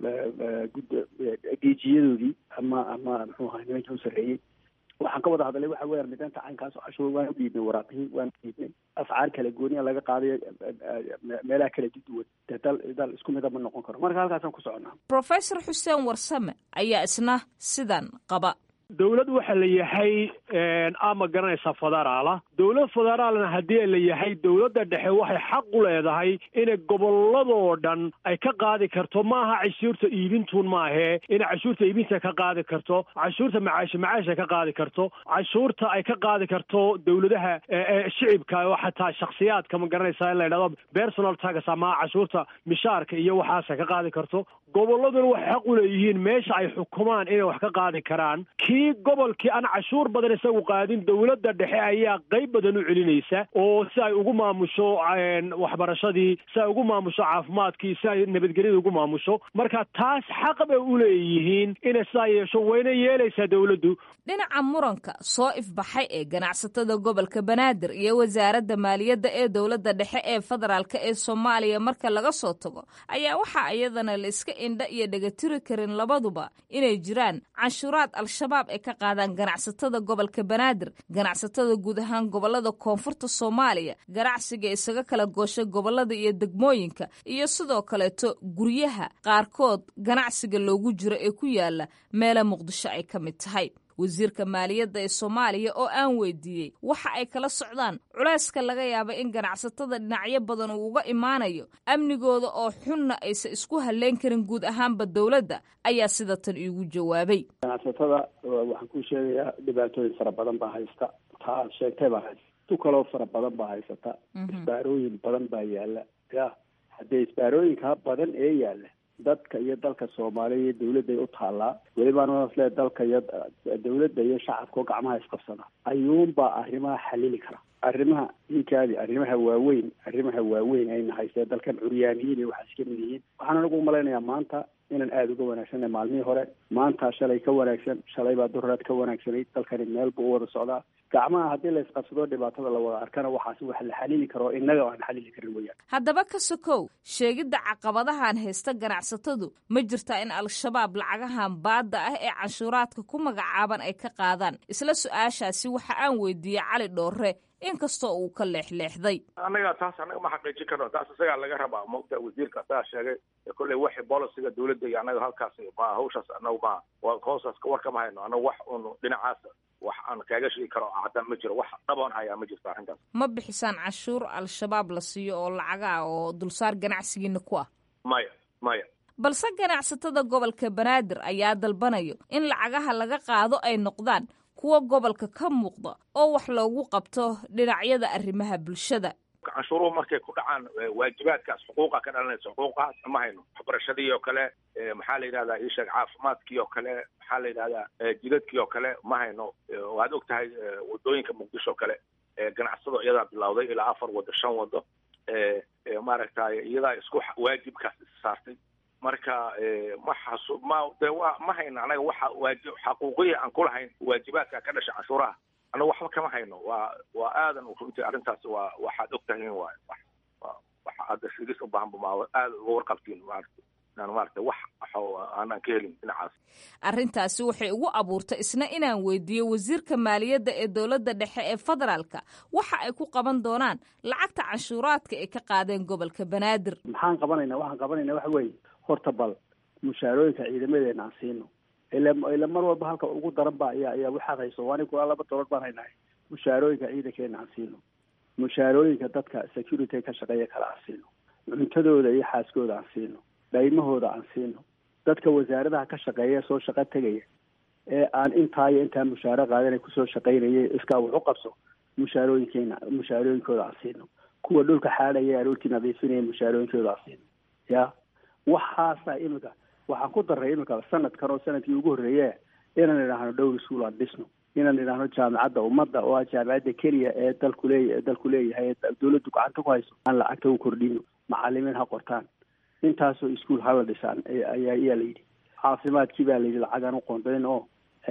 geejiyadoodii ama ama muxuu ahaa nimankii u sarreeyey waxaan ka wada hadalay waxa weeyaan midaanta caynkaas oo cashuur waan u dhiibnay waraaqihii waan u dhiibnay ascaar kala gooniya laga qaadayo meelaha kala duwan dee dal dal isku mida ma noqon karo marka halkaasaan ku soconnaa professor xuseen warsame ayaa isna sidan qaba dowlad waxa la yahay ama garanaysaa federaala dowlad federaalna haddii la yahay dowladda dhexe waxay xaq u leedahay inay gobolladoo dhan ay ka qaadi karto maaha cashuurta iibintuun maahee inay cashuurta iibinta ka qaadi karto cashuurta macaashi macaasha ka qaadi karto cashuurta ay ka qaadi karto dowladaha shicibka oo xataa shaksiyaadka ma garanaysaa in la yidhahdo personal tax ama cashuurta mishaarka iyo waxaasa ka qaadi karto gobolladuna waxay xaq u leeyihiin meesha ay xukumaan inay wax ka qaadi karaan kii gobolkii aan cashuur badan isagu qaadin dowladda dhexe ayaa qayb badan u celinaysa oo si ay ugu maamusho waxbarashadii si ay ugu maamusho caafimaadkii si ay nabadgelyada ugu maamusho marka taas xaq bay u leeyihiin inay sidaa yeesho wayna yeelaysaa dowladdu dhinaca muranka soo ifbaxay ee ganacsatada gobolka banaadir iyo wasaaradda maaliyadda ee dowladda dhexe ee federaalk ee soomaaliya marka laga soo tago ayaa waxaa iyadana la iska indha iyo dhegatiri karin labaduba inay jiraan canshuuraad al-shabaab ay ka qaadaan ganacsatada gobolka banaadir ganacsatada guud ahaan gobolada koonfurta soomaaliya ganacsiga isaga kala goosha gobolada iyo degmooyinka iyo sidoo kaleeto guryaha qaarkood ganacsiga loogu jiro ee ku yaala meela muqdisho ay ka mid tahay wasiirka maaliyadda ee soomaaliya oo aan weydiiyey waxa ay kala socdaan culayska laga yaaba in ganacsatada dhinacyo badan uu uga imaanayo amnigooda oo xunna aysan isku halleyn karin guud ahaanba dowladda ayaa sida tan iigu jawaabay ganacsatada waxaan ku sheegayaa dhibaatooyin fara badan baa haysta taa aad sheegtay baa haysta tu kaloo fara badan baa haysata isbaarooyin badan baa yaala ya haddee isbaarooyinkaa badan ee yaala dadka iyo dalka soomaaliya iyo dawladday u taallaa welibaan le dalka iyo dawladda iyo shacabka oo gacmaha isqabsana ayuunbaa arrimaha xalili kara arrimaha ninkaadi arrimaha waaweyn arrimaha waaweyn ayna haystee dalkan curyaaniyiin iyo waxaa iska mid yihiin waxaan anagu umalaynayaa maanta inaan aada uga wanaagsanay maalmihii hore maanta shalay ka wanaagsan shalay baa durraad ka wanaagsanayd dalkani meel buu u wada socdaa gacmaha haddii la isqabsado dhibaatada la wada arkana waxaas wax la xalili karo innaga aan xalili karin weyaan haddaba ka sokow sheegidda caqabadahan haysta ganacsatadu ma jirtaa in al-shabaab lacagahan baadda ah ee canshuuraadka ku magacaaban ay ka qaadaan isla su-aashaasi waxa aan weydiiyey cali dhoore inkastoo uu ka leexleexday annaga taas annaga ma xaqiijin karno taas isagaa laga rabaa mogta wasiirka asagaa sheegay kolley waxi bolisiga dawladda iyo annaga halkaas ma hawshaas annagu ma hoosaas war kama hayno annaga wax un dhinacaas wax aan kaaga sheegi karo caddaan ma jiro wax dhaboon hayaa ma jirto arrintaas ma bixisaan canshuur al-shabaab la siiyo oo lacagaa oo dulsaar ganacsigiina ku ah maya maya balse ganacsatada gobolka banaadir ayaa dalbanayo in lacagaha laga qaado ay noqdaan kuwa gobolka ka muuqda oo wax loogu qabto dhinacyada arrimaha bulshada canshuuruhu markay ku dhacaan waajibaadkaas xuquuqa ka dhalanaysa xuquuqahaas ma hayno waxbarashadii oo kale maxaa la yidhahdaa isheeg caafimaadkii oo kale maxaa la yidhahdaa jidadkii oo kale ma hayno waad og tahay wadooyinka muqdisho oo kale ganacsado iyadaa bilowday ilaa afar wado shan wado maaragtay iyadaa isku waajibkaas saartay marka ma xasu ma de wa ma hayno anaga waxa waaji xaquuqiya aan kulahayn waajibaadka ka dhasha canshuuraha anaga waxba kama hayno waa waa aadan runtii arrintaas waa waxaad og tahay waay waxa hadda shigis u baahan ba aada uga warqabtiin maarata inaan maaragtay wax aanaan ka helin dhinacaas arrintaasi waxay ugu abuurtay isna inaan weydiiyo wasiirka maaliyadda ee dowladda dhexe ee federaalka waxa ay ku qaban doonaan lacagta canshuuraadka ay ka qaadeen gobolka banaadir maxaan qabanaynaa waxaan qabanaynaa waxa weeye horta bal mushaarooyinka ciidamadeena aan siino ila ila mar walba halka ugu daran ba ayaa ayaa waxaad hayso waani kulaa laba dolood baan haynahay mushaarooyinka ciidankeena aan siino mushaarooyinka dadka security ka shaqeeya kale aan siino cuntadooda iyo xaaskooda aan siino dhaymahooda aan siino dadka wasaaradaha ka shaqeeya soo shaqo tegaya ee aan intaa iyo intaa mushaaro qaadanay kusoo shaqaynaya iskaa wax u qabso mushaarooyinkeena mushaarooyinkooda aan siino kuwa dhulka xaadhaya aroortii nadiifinaya mushaarooyinkooda aan siino ya waxaasa imika waxaan ku daray imika sanadkan oo sanadkii ugu horreeye inaan idhaahno dhowr iskuul aan dhisno inaan idhaahno jaamacadda ummadda oo ah jaamacadda keliya ee dalku leeya dalku leeyahay ee dawladdu gacanta ku hayso aan lacagta u kordhino macalimiin ha qortaan intaasoo iskuol hala dhisaan ayaa ayaa la yidhi caafimaadkii baa layidhi lacagaan u qoondayn oo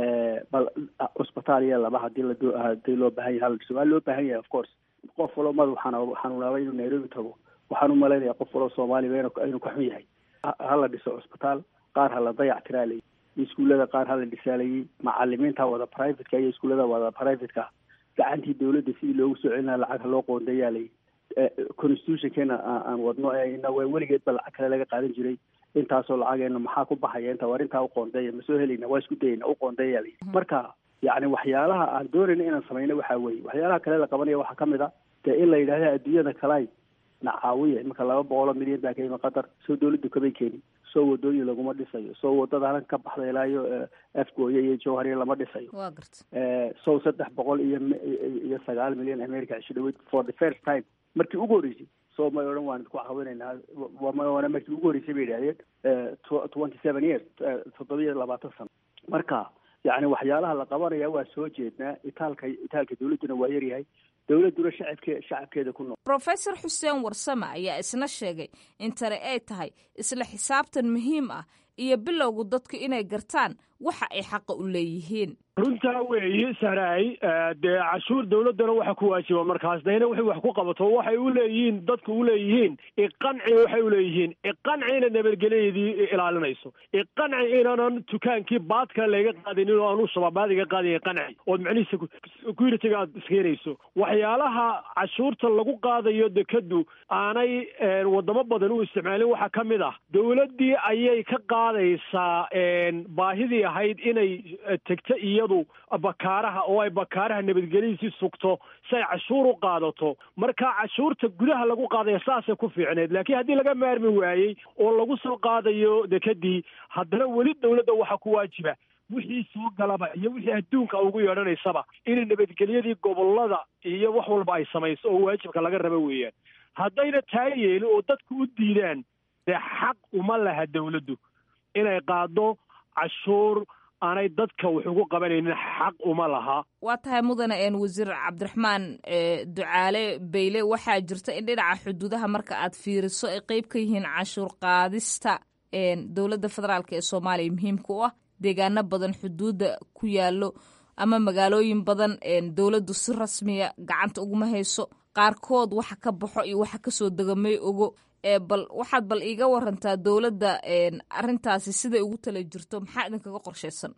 bal cusbitaal iyo laba hadii la hadii loo baahan yahay hala dhiso waa loo baahan yahay of course qof walo madu xanu xanuunaaba inuu nairobi tago waxaan u malaynaya qof walo soomaaliya inuu ka xun yahay hala dhiso cusbitaal qaar hala dayac tiraa layidhi iskuullada qaar hala dhisaalayay macalimiinta wada privateka iyo iskuullada wada privateka gacantii dawladda sidii loogu soo celina lacag loo qoondayaa layidhi constitutionkeena aan wadno ee ina weligeed ba lacag kale laga qaadan jiray intaasoo lacageena maxaa ku baxaya inta war intaa uqoondeeya ma soo helayna waa isku dayayna uqoondeeya layidhi marka yacni waxyaalaha aan doonayna inaan samayno waxaa weeye waxyaalaha kale la qabanaya waxaa kamid a dee in la yidhahda adduunyada kalay na caawiya iminka laba boqoloo milyan baa ka yimi qatar soo dawladdu kamay keenin soo wadooyin laguma dhisayo soo wadada halkan ka baxda ilaa iyo afgooye iyo jowhariya lama dhisayo waa garta sow saddex boqol iyo iyo sagaal milyan america cisho dhaweyd for the first time markii ugu horreysay soo may odhan waan idinku caawinaynaa waana markii ugu horreysay bay yidhahdeen twenty seven years toddoba iyo labaatan sano marka yacni waxyaalaha la qabanaya waa soo jeednaa itaalka itaalka dawladduna waa yaryahay dowladduna shacabke shacabkeeda ku nool professor xuseen warsame ayaa isna sheegay in tani ay tahay isla xisaabtan muhiim ah iyo bilowgu dadku inay gartaan waxa ay xaqa u leeyihiin runtaa weeye sahraay dee cashuur dawladdana waxa ku waajiba markaas dayna waxay wax ku qabato waxay u leeyihiin dadku u leeyihiin iqanci waxay u leeyihiin iqanci ina nabadgelyadeedii ilaalinayso iqanci inaanan dukaankii baadka laga qaadinin oo aanu shababaad iga qaadin iqanci ood macnihiisa security-ga aad iskeenayso waxyaalaha cashuurta lagu qaadayo dekadu aanay wadamo badan u isticmaalin waxaa ka mid ah dawladdii ayay ka qaadaysaa baahidii ahayd inay tegto iyadu bakaaraha oo ay bakaaraha nabadgelyadiisii sugto si ay cashuur u qaadato marka cashuurta gudaha lagu qaadaya saasay ku fiicneed laakiin haddii laga maarmi waayey oo lagu soo qaadayo dekadii haddana weli dawladda waxaa ku waajiba wixii soo galaba iyo wixii adduunka ugu yeedhanaysaba inay nabadgelyadii gobolada iyo wax walba ay samayso oo waajibka laga raba weeyaan haddayna taa yeelin oo dadku u diidaan dee xaq uma laha dawladdu inay qaado cashuur aanay dadka wax ugu qabanaynin xaq uma laha waa tahay mudane een wasiir cabdiraxmaan ducaale bayle waxaa jirta in dhinaca xuduudaha marka aad fiiriso ay qeyb ka yihiin canshuur qaadista dowladda federaalk ee soomaaliya muhiimka u ah deegaano badan xuduudda ku yaalo ama magaalooyin badan dowladdu si rasmiya gacanta uguma hayso qaarkood waxa ka baxo iyo waxa kasoo dega may ogo bal waxaad bal iiga warantaa dowladda arrintaasi siday ugu tala jirto maxaa idinkaga qorshaysan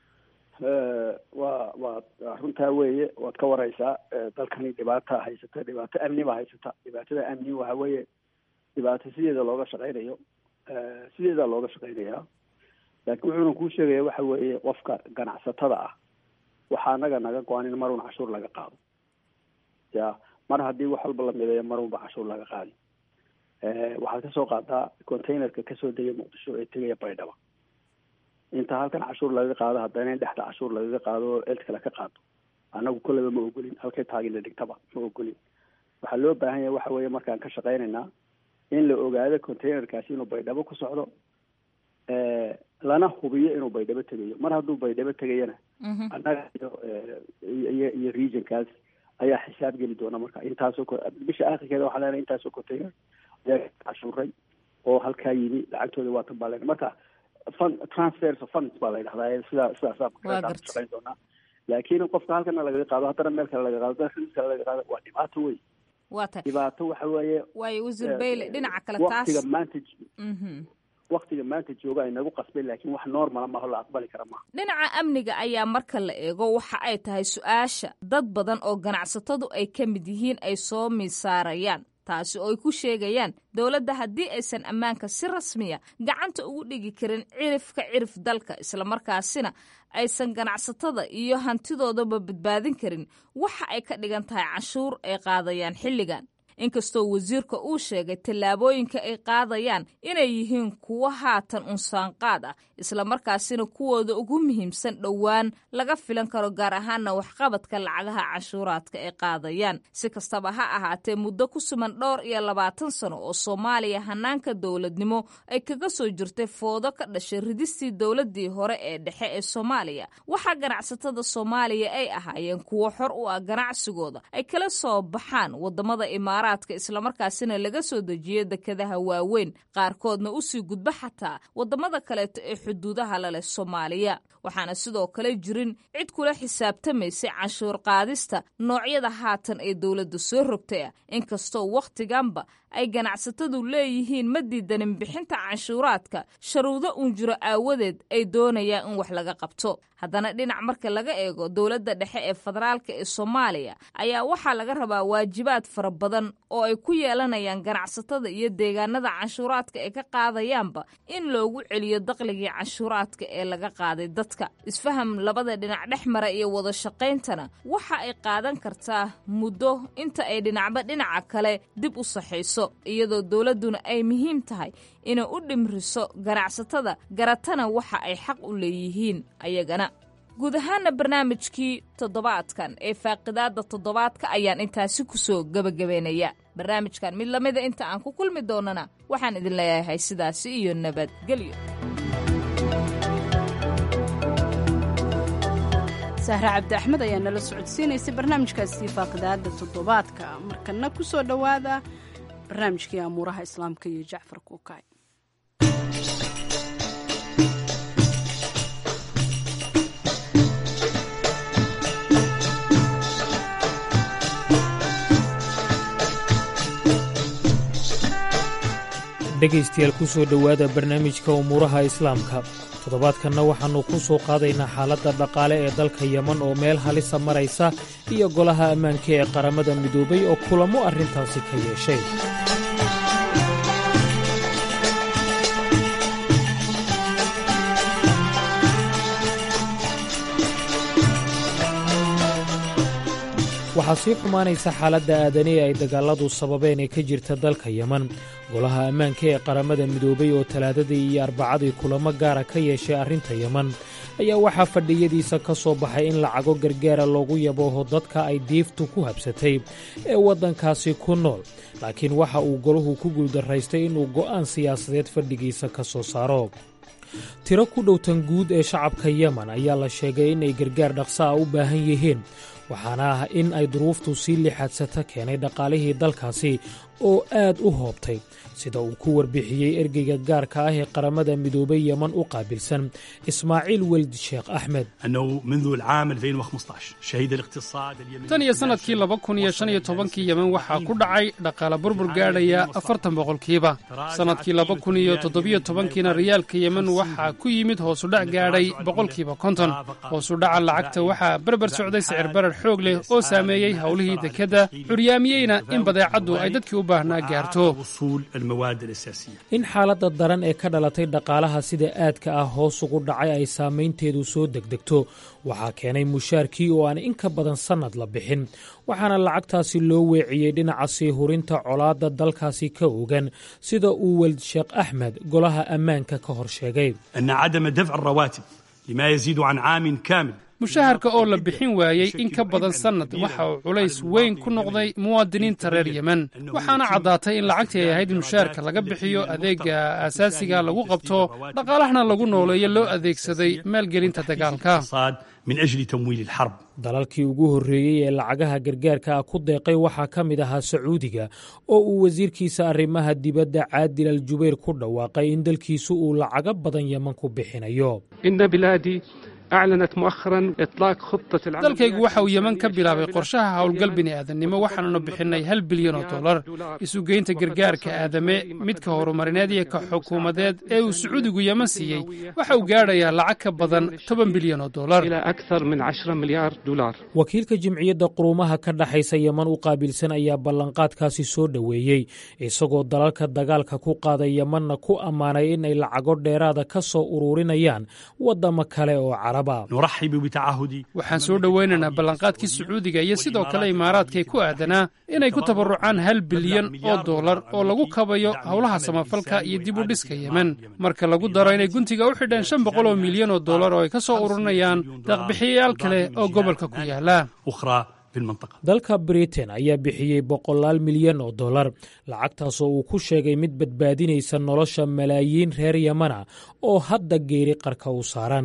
waa waa runtaa weeye waad ka wareysaa dalkani dhibaata haysata dhibaato amni baa haysata dhibaatada amni waxa weeye dhibaato sideeda looga shaqeynayo sideedaa looga shaqeynayaa laakiin wuxuuna kuu sheegaya waxa weeye qofka ganacsatada ah waxaa anaga naga go-an in marun cashuur laga qaado ya mar haddii wax walba la mideeyo marunba cashuur laga qaadi waxaad kasoo qaadaa containerka kasoo degay muqdisho ee tegaya baydhaba inta halkan cashuur laga qaado haddana in dhexda cashuur lagaga qaado oo cid kale ka qaado annagu kolleyba ma ogolin halkay taagila dhigtaba ma ogolin waxaa loo baahan yahay waxa weeye markaan ka shaqeynaynaa in la ogaado containerkaasi inuu baydhabo ku socdo lana hubiyo inuu baydhabo tegayo mar hadduu baydhabo tegayana annaga iyo iyo regionkaas ayaa xisaab geli doona marka intaasoo bisha akhirkeeda waxaa leenahay intaasoo container ayaa cashuuray oo halkaa yimi lacagtooda waa tan baa len marka fund transfers of funds baa la yidhahdaa sidaa sidaasaa shaqeyn doonaa laakiin qofka halkana lagaga qaado haddana meel kale laga qaado haddana ris kale laga qaado waa dhibaato wey waa tahay dhibaato waxa weeye waayo wasiir bayle dhinaca kale taas waqtiga maanta waktiga maanta jooga ay nagu qasbeen laakiin wax normala maaho la aqbali kara maaha dhinaca amniga ayaa marka la eego waxa ay tahay su-aasha dad badan oo ganacsatadu ay ka mid yihiin ay soo miisaarayaan taasi oo ay ku sheegayaan dowladda haddii aysan ammaanka si rasmiya gacanta ugu dhigi karin cirifka cirif dalka islamarkaasina aysan ganacsatada iyo hantidoodaba badbaadin karin waxa ay ka dhigan tahay canshuur ay qaadayaan xilligan inkastoo wasiirka uu sheegay tallaabooyinka ay qaadayaan inay yihiin kuwo haatan unsaanqaad ah islamarkaasina kuwooda ugu muhiimsan dhowaan laga filan karo gaar ahaana waxqabadka lacagaha canshuuraadka ay qaadayaan si kastaba ha ahaatee muddo ku suman dhowr iyo labaatan sano oo soomaaliya hanaanka dowladnimo ay kaga soo jirtay foodo ka dhashay ridistii dowladii hore ee dhexe ee soomaaliya waxaa ganacsatada soomaaliya ay ahaayeen kuwo xor u ah ganacsigooda ay kala soo baxaan wadamada imaaraad islamarkaasina laga soo dejiyo dekadaha waaweyn qaarkoodna usii gudba xataa wadamada kaleeto ee xuduudaha laleh soomaaliya waxaana sidoo kale jirin cid kula xisaabtamaysay canshuur qaadista noocyada haatan ee dowladda soo rogtay ah inkastoo wakhtiganba ay ganacsatadu leeyihiin ma diidanin bixinta canshuuraadka sharuudo uun jiro aawadeed ay doonayaan in wax laga qabto haddana dhinac marka laga eego dowladda dhexe ee federaalka ee soomaaliya ayaa waxaa laga rabaa waajibaad fara badan oo ay ku yeelanayaan ganacsatada iyo deegaanada canshuuraadka ay ka qaadayaanba in loogu celiyo daqligii canshuuraadka ee laga qaaday dadka isfaham labada dhinac dhex mara iyo wada shaqayntana waxa ay qaadan kartaa muddo inta ay dhinacba dhinaca kale dib u saxayso iyadoo dowladduna ay muhiim tahay inay u dhimriso ganacsatada garatana waxa ay xaq u leeyihiin ayagana guud ahaana barnaamijkii toddobaadkan ee faaqidaada toddobaadka ayaan intaasi kusoo gebagabeynaya barnaamijkan mid lamida inta aan ku kulmi doonana waxaan idin leeyahay sidaasi iyo nabadgelyo sahre cabdi axmed ayaa nala socodsiinaysay barnaamijkaasi faaqidaada toddobaadka markana ku soo dhowaada barnaamijkii amuuraha islaamka iyo jacfar kuukay dhegaystayaal ku soo dhowaada barnaamijka umuuraha islaamka toddobaadkanna waxaannu ku soo qaadaynaa xaaladda dhaqaale ee dalka yeman oo meel halisa maraysa iyo golaha ammaanka ee qaramada midoobay oo kulamo arrintaasi ka yeeshay waxaa sii xumaanaysa xaaladda aadani ee ay dagaalladu sababeen ee ka jirta dalka yeman golaha ammaanka ee qaramada midoobay oo talaadadii iyo arbacadii kulamo gaara ka yeeshay arrinta yeman ayaa waxaa fadhiyadiisa ka soo baxay in lacago gargaara loogu yabooho dadka ay diiftu ku habsatay ee waddankaasi ku nool laakiin waxa uu golahu ku guuldarraystay inuu go'aan siyaasadeed fadhigiisa ka soo saaro tiro ku dhowtan guud ee shacabka yeman ayaa la sheegay inay gargaar dhaqsa a u baahan yihiin waxaana ah in ay duruuftu sii lixaadsata keenay dhaqaalihii dalkaasi oo aad u hoobtay sida uu ku warbixiyey ergeyga gaarka ah ee qaramada midoobay yeman u qaabilsan ismaaciil weld sheekh axmed tan iyo sannadkii laba kun iyo shan iyo tobankii yemen waxaa ku dhacay dhaqaale burbur gaadhaya afartan boqolkiiba sannadkii laba kun iyo toddobiyo tobankiina riyaalka yemen waxaa ku yimid hoosudhac gaadhay boqolkiiba konton hoosudhaca lacagta waxaa berber socday sicir barar xoog leh oo saameeyey howlihii dekedda curyaamiyeyna in badeecaddu ay dadkii u baahnaa gaarto in xaaladda daran ee ka dhalatay dhaqaalaha sida aadka ah hoos ugu dhacay ay saamaynteedu soo degdegto waxaa keenay mushaarkii oo aan in ka badan sannad la bixin waxaana lacagtaasi loo weeciyey dhinaca sii hurinta colaadda dalkaasi ka ogan sida uu weld sheekh axmed golaha ammaanka ka hor sheegay mushaharka oo la bixin waayey in ka badan sannad waxa uu culays weyn ku noqday muwaadiniinta reer yemen waxaana caddaatay in lacagtii ay ahayd in mushaharka laga bixiyo adeega aasaasiga lagu qabto dhaqaalahana lagu nooleeyo loo adeegsaday maalgelinta dagaalka dalalkii ugu horreeyey ee lacagaha gargaarka ah ku deeqay waxaa ka mid ahaa sacuudiga oo uu wasiirkiisa arrimaha dibadda caadil al jubayr ku dhawaaqay in dalkiisu uu lacago badan yeman ku bixinayo أعلنت مؤخرا إطلاق خطة العمل dalkaygu waxa uu yeman ka bilaabay qorshaha howlgal bini'aadanimo waxaannu bixinay hal bilyan oo dollar isugeynta gargaarka aadame midka horumarineed iyo ka xukuumadeed ee uu sacuudigu yeman siiyey waxa uu gaadhayaa lacag ka badan toban bilyan oo dollar wakiilka jimciyadda quruumaha ka dhaxaysa yeman u qaabilsan ayaa ballanqaadkaasi soo dhoweeyey isagoo dalalka dagaalka ku qaaday yemanna ku ammaanay inay lacago dheeraada ka soo ururinayaan waddamo kale oo caraba waxaan soo dhoweynaynaa ballanqaadkii sacuudiga iyo sidoo kale imaaraadkay ku aadanaa inay ku tabarucaan hal bilyan oo dollar oo lagu kabayo howlaha samafalka iyo dib u dhiska yemen marka lagu daro inay guntiga u xidheen shan boqol oo milyan oo dollar oo ay ka soo ururinayaan deeqbixiyayaal kale oo gobolka ku yaala dalka britain ayaa bixiyey boqolaal milyan oo dollar lacagtaasoo uu ku sheegay mid badbaadinaysa nolosha malaayiin reer yamana oo hadda geeri qarka u saaran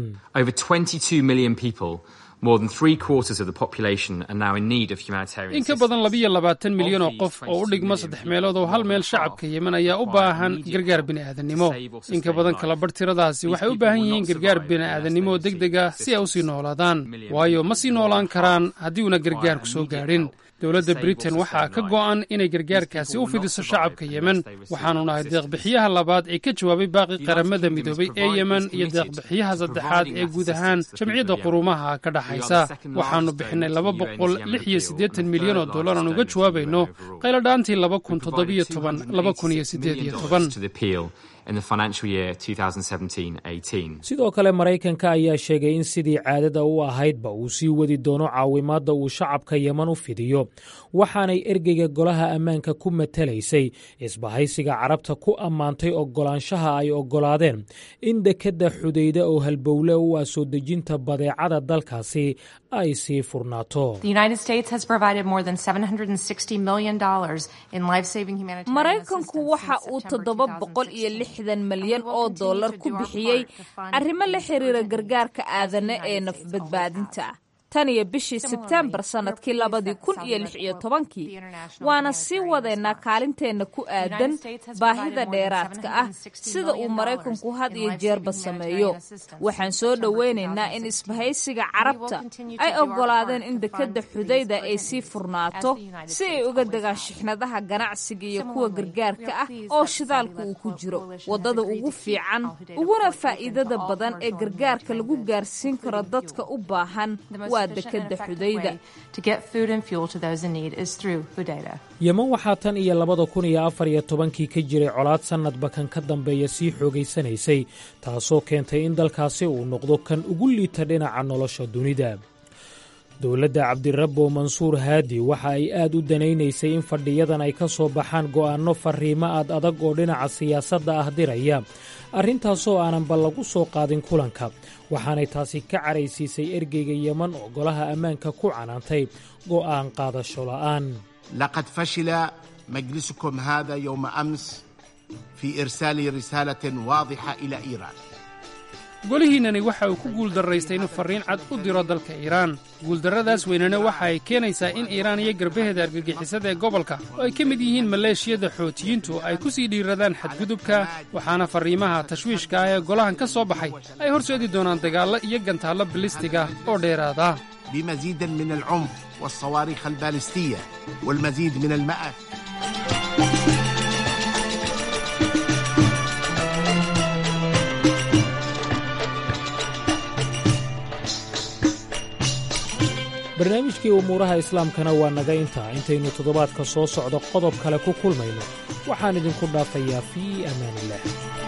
in ka badan labiyo labaatan milyan oo qof oo u dhigma saddex meelood oo hal meel shacabka yemen ayaa u baahan gargaar bini'aadanimo in ka badan kalabarh tiradaasi waxay u baahan yihiin gargaar bini'aadanimo deg deg ah si ay u sii noolaadaan waayo ma sii noolaan karaan haddii uuna gargaarku soo gaadhin dowladda britain waxaa ka go'an inay gargaarkaasi u fidiso shacabka yemen waxaanu nahay deeqbixiyaha labaad ee ka jawaabay baaqi qaramada midoobay ee yemen iyo deeqbixiyaha saddexaad ee guud ahaan jamciyadda quruumaha ka dhaxaysa waxaanu bixinay laba boqol lix iyo siddeetan milyan oo dollar aan uga jawaabayno qayladhaantii laba kun toddobiyo toban laba kun iyo siddeed iyo toban sidoo kale maraykanka ayaa sheegay in sidii caadada u ahaydba uu sii wadi doono caawimaadda uu shacabka yeman u fidiyo waxaanay ergeyga golaha ammaanka ku matalaysay isbahaysiga carabta ku ammaantay oggolaanshaha ay oggolaadeen in dekedda xudayda oo halbowle u ah soo dejinta badeecada dalkaasi ay sii furnaato maraykanku waxa uu toddoba boqol iyo lixdan malyan oo dollar ku bixiyey arrimo la xiriira gargaarka aadane ee nafbadbaadinta tan iyo bishii sebtembar sannadkii labadii kun iyo lix iyo tobankii waana sii wadeynaa kaalinteenna ku aadan baahida dheeraadka ah sida uu maraykanku had iyo jeerba sameeyo waxaan soo dhoweynaynaa in isbahaysiga carabta ay oggolaadeen in dekedda xudayda ay sii furnaato si ay uga degaan shixnadaha ganacsiga iyo kuwa gargaarka ah oo shidaalku uu ku jiro waddada ugu fiican uguna faa'iidada badan ee gargaarka lagu gaarsiin karo dadka u baahan yeman waxaa tan iyo labada kun iyo afar iyo tobankii ka jiray colaad sannadba kan ka dambeeya sii xoogaysanaysay taasoo keentay in dalkaasi uu noqdo kan ugu liita dhinaca nolosha dunida dowladda cabdirabbo mansuur haadi waxa ay aad u danaynaysay in fadhiyadan ay ka soo baxaan go'aanno farriimo aad adag oo dhinaca siyaasadda ah diraya arrintaasoo aananba lagu soo qaadin kulanka waxaanay taasi ka caraysiisay ergeyga yeman oo golaha ammaanka ku canaantay go'aan qaadasho la'aan laqad fashila majlisukum hada yowma ams fii irsaali risaalatin waadixa ila iiraan golihiinnani waxa uu ku guuldarraystay inuu farriin cad u diro dalka iiraan guuldarradaas weynana waxa ay keenaysaa in iiraan iyo garbaheeda argagixisada ee gobolka oo ay ka mid yihiin maleeshiyada xootiyiintu ay ku sii dhiiradaan xadgudubka waxaana farriimaha tashwiishka ah ee golahan ka soo baxay ay horseedi doonaan dagaallo iyo gantaallo bilistiga oo dheeraada بمزيد من العنف والصواريخ البالستية والمزيد من المأة barnaamijkii umuuraha islaamkana waa naga intaa intaynu toddobaadka soo socdo qodob kale ku kulmayno waxaan idinku dhaafayaa fii amaaniillah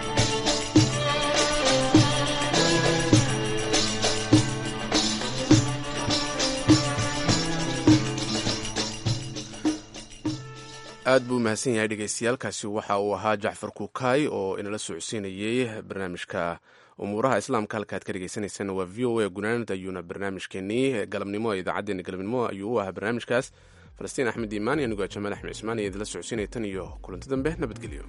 aad buu mahadsan yahay dhegeystayaaalkaasi waxa uu ahaa jacfar kuukaay oo inala socodsiinayey barnaamijka umuuraha islaamka halka aad ka dhegeysaneysaan waa v o a gunaanad ayuuna barnaamijkeenii galabnimo ee idaacaddeenna galabnimo ayuu u ahaa barnaamijkaas falastiin axmed iimaan iyo anigoo jamaal axmed cismaan iyo idinla socodsiinaya tan iyo kulanti dambe nabadgelyo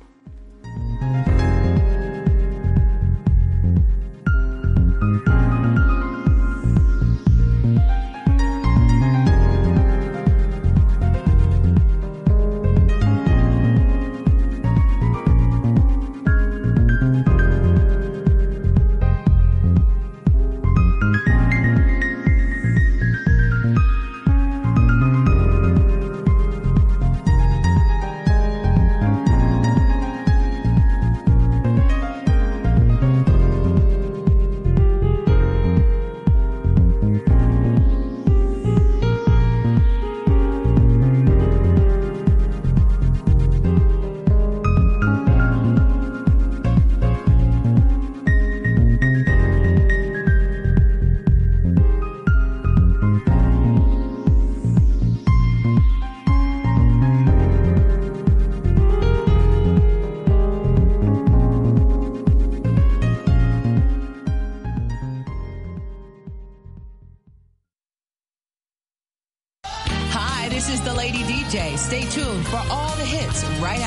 Stay tuned for all the hits right